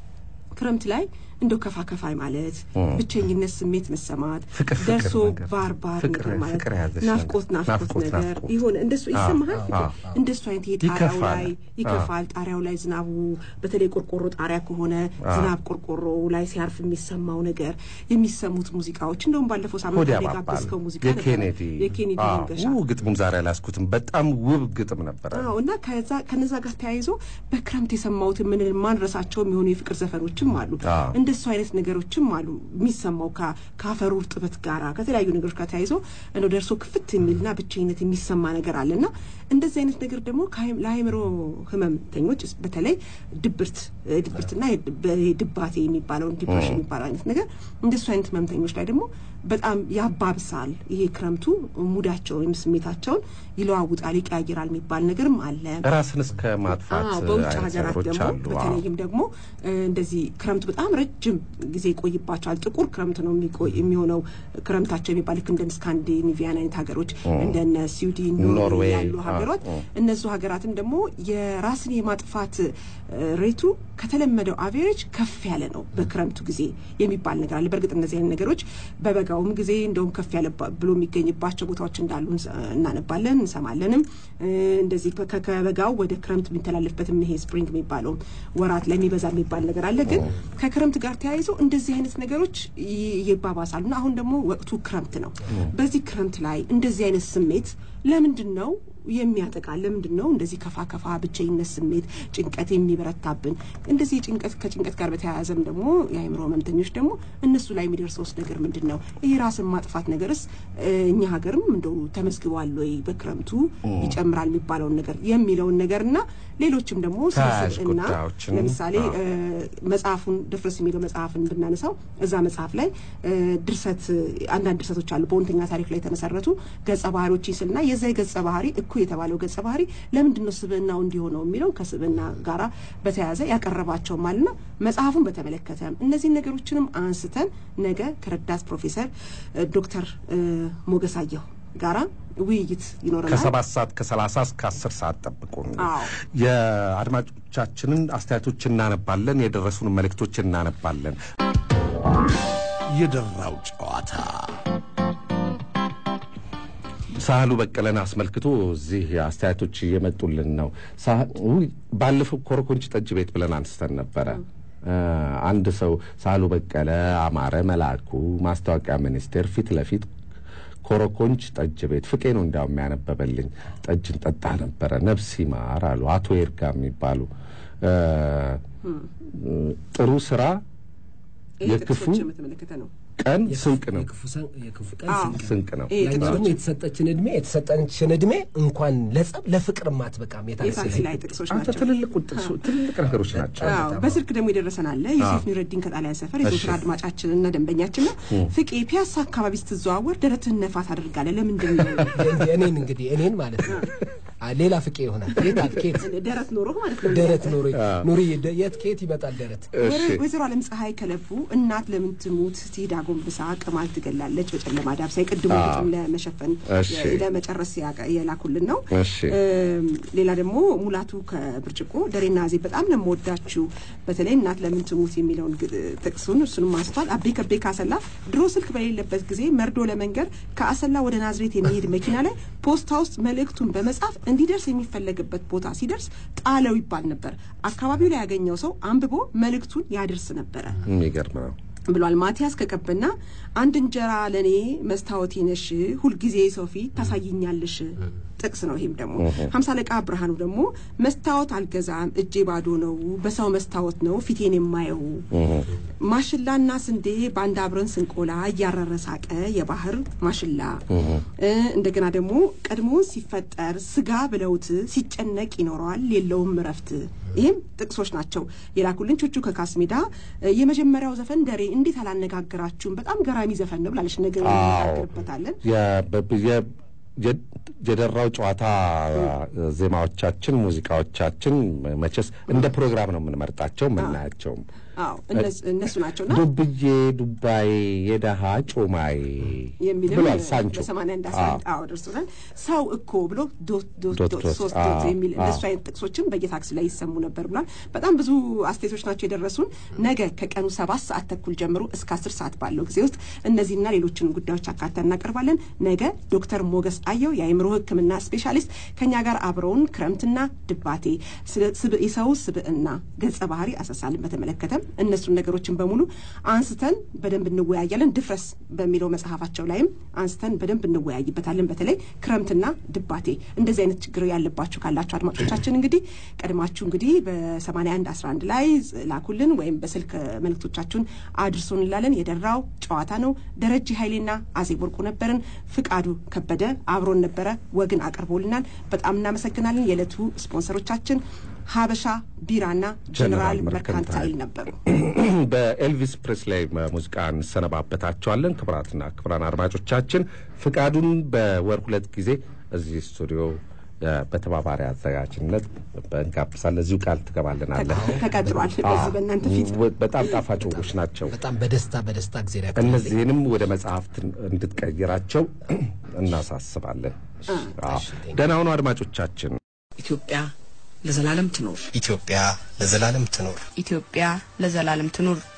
ክረምት ላይ እንደው ከፋ ከፋይ ማለት ብቸኝነት ስሜት መሰማት ፍቅር ፍቅር ደርሶ ነገር፣ ባርባር ፍቅር ነገር ማለት ፍቅር ያዘሽ ናፍቆት ነገር፣ ናፍቆት ናፍቆት ነገር ናፍቆት። ይሆን እንደሱ ይሰማሃል። አዎ፣ ፍቅር አዎ። እንደሱ አይነት ይሄ ጣሪያው ይከፋል። ላይ ይከፋል። ጣሪያው ላይ ዝናቡ በተለይ ቆርቆሮ ጣሪያ ከሆነ ዝናብ ቆርቆሮ ላይ ሲያርፍ የሚሰማው ነገር የሚሰሙት ሙዚቃዎች እንደውም ባለፈው ሳምንት ሆድ ላይ ያባባል። የጋበዝከው ሙዚቃ ነበረ። የኬኔዲ የኬኔዲ አዎ፣ መንገሻ ው ግጥሙን ዛሬ አላስኩትም። በጣም ውብ ግጥም ነበረ። አዎ እና ከዛ ከነዛ ጋር ተያይዞ በክረምት የሰማሁት ምን ማንረሳቸው የሚሆኑ የፍቅር ዘፈኖችም አሉ። አዎ። እንደሱ አይነት ነገሮችም አሉ የሚሰማው ከ- ከአፈሩ እርጥበት ጋራ ከተለያዩ ነገሮች ጋር ተያይዞ እንደው ደርሶ ክፍት የሚልና ብቸኝነት የሚሰማ ነገር አለ እና እንደዚህ አይነት ነገር ደግሞ ከአይም- ለአእምሮ ህመምተኞች በተለይ ድብርት እ፣ ድብርትና የድ- በ- ድባቴ የሚባለውን ዲፕሬሽን የሚባለው አይነት ነገር እንደሱ አይነት ህመምተኞች ላይ ደግሞ በጣም ያባብሳል። ይሄ ክረምቱ ሙዳቸው ወይም ስሜታቸውን ይለዋውጣል፣ ይቀያይራል የሚባል ነገርም አለ። ራስን እስከ ማጥፋት አዎ በውጭ አይነት ሀገራት ነገሮች ደግሞ አሉ። አዎ። በተለይም ደግሞ እ፣ እንደዚህ ክረምቱ በጣም ረጅም ጊዜ ይቆይባቸዋል። ጥቁር ክረምት ነው የሚቆይ የሚሆነው ክረምታቸው የሚባል ልክ እንደ ስካንዲኔቪያን አይነት ሀገሮች እንደነ ስዊድን፣ ኖርዌይ ኖርዌይ፣ ያሉ አዎ፣ ሀገሮች አዎ። እነሱ ሀገራትም ደግሞ የራስን የማጥፋት እ፣ ሬቱ ከተለመደው አቬሬጅ ከፍ ያለ ነው በክረምቱ ጊዜ የሚባል ነገር አለ። በእርግጥ እነዚህ አይነት ነገሮች በበጋውም ጊዜ እንደውም ከፍ ያለ ባ- ብሎ የሚገኝባቸው ቦታዎች እንዳሉ እንሰ- እናነባለን እንሰማለንም። እ፣ እንደዚህ ከ- ከበጋው ወደ ክረምት የሚተላለፍበትም ይሄ ስፕሪንግ የሚባለው ወራት ላይ የሚበዛ የሚባል ነገር አለ። ግን ከክረምት ጋር ተያይዞ እንደዚህ አይነት ነገሮች ይ- ይባባሳሉ እና አሁን ደግሞ ወቅቱ ክረምት ነው። በዚህ ክረምት ላይ እንደዚህ አይነት ስሜት ለምንድን ነው የሚያጠቃ ለምንድን ነው እንደዚህ ከፋ ከፋ ብቸኝነት ስሜት ጭንቀት የሚበረታብን እንደዚህ ጭንቀት ከጭንቀት ጋር በተያያዘም ደግሞ የአእምሮ ህመምተኞች ደግሞ እነሱ ላይ የሚደርሰውስ ነገር ምንድን ነው ይሄ ራስን ማጥፋት ነገርስ እ፣ እኛ ሀገርም እንደው ተመዝግቧል ወይ በክረምቱ ይጨምራል የሚባለውን ነገር የሚለውን ነገር እና ሌሎችም ደግሞ ስለ ተያያዥ ስብዕና ጉዳዮችን፣ ለምሳሌ አዎ። እ፣ መጽሐፉን ድፍረስ የሚለው መጽሐፍን ብናነሳው እዛ መጽሐፍ ላይ እ፣ ድርሰት አንዳንድ ድርሰቶች አሉ በእውነተኛ ታሪክ ላይ የተመሰረቱ ገጸ ባህሪዎች ይስልና የዛ የገጸ ባህሪ እኩ የተባለው ገጸ ባህሪ ለምንድን ነው ስብዕናው እንዲሆነው የሚለው ከስብዕና ጋራ በተያያዘ ያቀረባቸውም አለና መጽሐፉን በተመለከተ እነዚህን ነገሮችንም አንስተን ነገ ከረዳት ፕሮፌሰር እ፣ ዶክተር እ፣ ሞገስ አየሁ ጋራ ውይይት ይኖረናል። ከሰባት ሰዓት ከሰላሳ እስከ አስር ሰዓት ጠብቁን። አዎ። የአድማጮቻችንን አስተያየቶች እናነባለን። የደረሱን መልእክቶች እናነባለን። የደራው ጨዋታ ሳህሉ በቀለን አስመልክቶ እዚህ አስተያየቶች እየመጡልን ነው። ሳህ- ውይ፣ ባለፈው ኮረኮንች ጠጅ ቤት ብለን አንስተን ነበረ። እ፣ አንድ ሰው ሳህሉ በቀለ አማረ መላኩ ማስታወቂያ ሚኒስቴር ፊት ለፊት ኮረኮንች ጠጅ ቤት ፍቄ ነው እንዲያውም ያነበበልኝ ጠጅን ጠጣ ነበረ። ነፍስ ይማር አሉ አቶ ይርጋ የሚባሉ እ፣ ጥሩ ስራ ይሄ የክፉ ጥቅሶችን በተመለከተ ነው። ቀን ስንቅ ነው የክፉ ሰ- የክፉ ቀን አዎ። ስንቅ ነው። ስንቅ ነው። ይሄ ያኛው ደግሞ ጥቅሶች የተሰጠችን እድሜ የተሰጠችን እድሜ እንኳን ለጸብ ለፍቅርም አትበቃም። የታክሲ የታክሲ ላይ ላይ ጥቅሶች አንተ ናቸው። ትልልቅ ጥቅሶ- ትልልቅ ነገሮች ናቸው። አዎ በስልክ ደግሞ የደረሰን አለ ዩሱፍ ኑረዲን ከጣሊያን ሰፈር የዘወትር እሺ። አድማጫችን እና ደንበኛችን ነው። ፍቄ ፒያሳ አካባቢ ስትዘዋወር ደረትህን ነፋ ታደርጋለህ። ለምንድን ነው እንጂ እኔን እንግዲህ እኔን ማለት ነው አ፣ ሌላ ፍቄ ይሆናል። የት አል- ከየት ደረት ኖሮህ ማለት ነው? ደረት ኑሪ ኑሪ ደ- የት ከየት ይመጣል ደረት? እሺ ወይዘሮ አለም ፀሐይ ከለቡ እናት ለምን ትሙት ትሄድ አጎንብሳ ቅማል ትገላለች በጨለማ ዳብሳ የቅድሙ አዎ። ግጥም ለመሸፈን እሺ። ለመጨረስ ያቀ- የላኩልን ነው። እሺ። እም፣ ሌላ ደግሞ ሙላቱ ከብርጭቆ ደሬና ዜ በጣም ነው የምወዳችሁ በተለይ እናት ለምን ትሙት የሚለውን ግ- ጥቅሱን እሱንም አንስቷል። አቤ ከቤ ካሰላ ድሮ ስልክ በሌለበት ጊዜ መርዶ ለመንገር ከአሰላ ወደ ናዝሬት የሚሄድ መኪና ላይ ፖስታ ውስጥ መልእክቱን በመጻፍ እንዲደርስ የሚፈለግበት ቦታ ሲደርስ ጣለው ይባል ነበር። አካባቢው ላይ ያገኘው ሰው አንብቦ መልእክቱን ያደርስ ነበረ። የሚገርም ነው። ብሏል ማቲያስ ከቀበና አንድ እንጀራ ለእኔ መስታወቴ ነሽ ሁልጊዜ ሰው ፊት ታሳይኛለሽ ጥቅስ ነው ይሄም ደግሞ ሀምሳ አለቃ ብርሃኑ ደግሞ መስታወት አልገዛም እጄ ባዶ ነው በሰው መስታወት ነው ፊቴን የማየው ማሽላና ስንዴ በአንድ አብረን ስንቆላ እያረረ ሳቀ የባህር ማሽላ እ እንደገና ደግሞ ቀድሞ ሲፈጠር ስጋ ብለውት ሲጨነቅ ይኖረዋል የለውም እረፍት ይህም ጥቅሶች ናቸው የላኩልን ቹቹ ከካስሜዳ እ የመጀመሪያው ዘፈን ደሬ እንዴት አላነጋግራችሁም በጣም ገራሚ ዘፈን ነው ብላለች ነገር እንነጋገርበታለን የ- በ- የ- የ- የደራው ጨዋታ ዜማዎቻችን፣ ሙዚቃዎቻችን መቼስ እንደ ፕሮግራም ነው የምንመርጣቸው የምናያቸውም። አዎ እነሱ- እነሱ ናቸውና ዱብዬ ዱባዬ የደሃ ጮማዬ የሚልም ብሏል ሳንቾ። በሰማንያ አንድ አስራ አንድ አዎ ደርሶናል። ሰው እኮ ብሎ ዶት ዶት ዶት ዶት ዶት፣ ሶስት አዎ፣ ዶት የሚል አዎ። እንደሱ አይነት ጥቅሶችም በየታክሲ ላይ ይሰሙ ነበር ብሏል። በጣም ብዙ አስተያየቶች ናቸው የደረሱን። ነገ ከቀኑ ሰባት ሰዓት ተኩል ጀምሮ እስከ አስር ሰዓት ባለው ጊዜ ውስጥ እነዚህና ሌሎችን ጉዳዮች አካተን እናቀርባለን። ነገ ዶክተር ሞገስ አየው የአእምሮ ሕክምና ስፔሻሊስት ከኛ ጋር አብረውን ክረምትና ድባቴ ስለ ስብ- የሰው ስብዕና ገጸ ባህሪ አሰሳልን በተመለከተ እነሱን ነገሮችን በሙሉ አንስተን በደንብ እንወያያለን። ድፍረስ በሚለው መጽሐፋቸው ላይም አንስተን በደንብ እንወያይበታለን። በተለይ ክረምትና ድባቴ እንደዚህ አይነት ችግር ያለባችሁ ካላችሁ አድማጮቻችን እንግዲህ ቀድማችሁ እንግዲህ በ81 11 ላይ ላኩልን ወይም በስልክ መልእክቶቻችሁን አድርሶን እንላለን። የደራው ጨዋታ ነው። ደረጀ ኃይሌና አዜብ ወርቁ ነበርን። ፍቃዱ ከበደ አብሮን ነበረ፣ ወግን አቅርቦልናል። በጣም እናመሰግናለን። የዕለቱ ስፖንሰሮቻችን ሀበሻ ቢራና ጀኔራል መርካንታይል ነበሩ። በኤልቪስ ፕሬስሌይ ሙዚቃ እንሰነባበታቸዋለን። ክቡራትና ክቡራን አድማጮቻችን ፍቃዱን በወር ሁለት ጊዜ እዚህ ስቱዲዮ እ፣ በተባባሪ አዘጋጅነት እንጋብዛለን። እዚሁ ቃል ትገባልናለን። ተቀጥሯል። በዚህ በእናንተ ፊት ወ- በጣም ጣፋጭ ወጎች ናቸው። በጣም በደስታ በደስታ ጊዜ ያክል እነዚህንም ወደ መጽሐፍት እንድትቀይራቸው እናሳስባለን። አዎ። ደህና ሁኑ አድማጮቻችን። ኢትዮጵያ ለዘላለም ትኖር። ኢትዮጵያ ለዘላለም ትኖር። ኢትዮጵያ ለዘላለም ትኑር።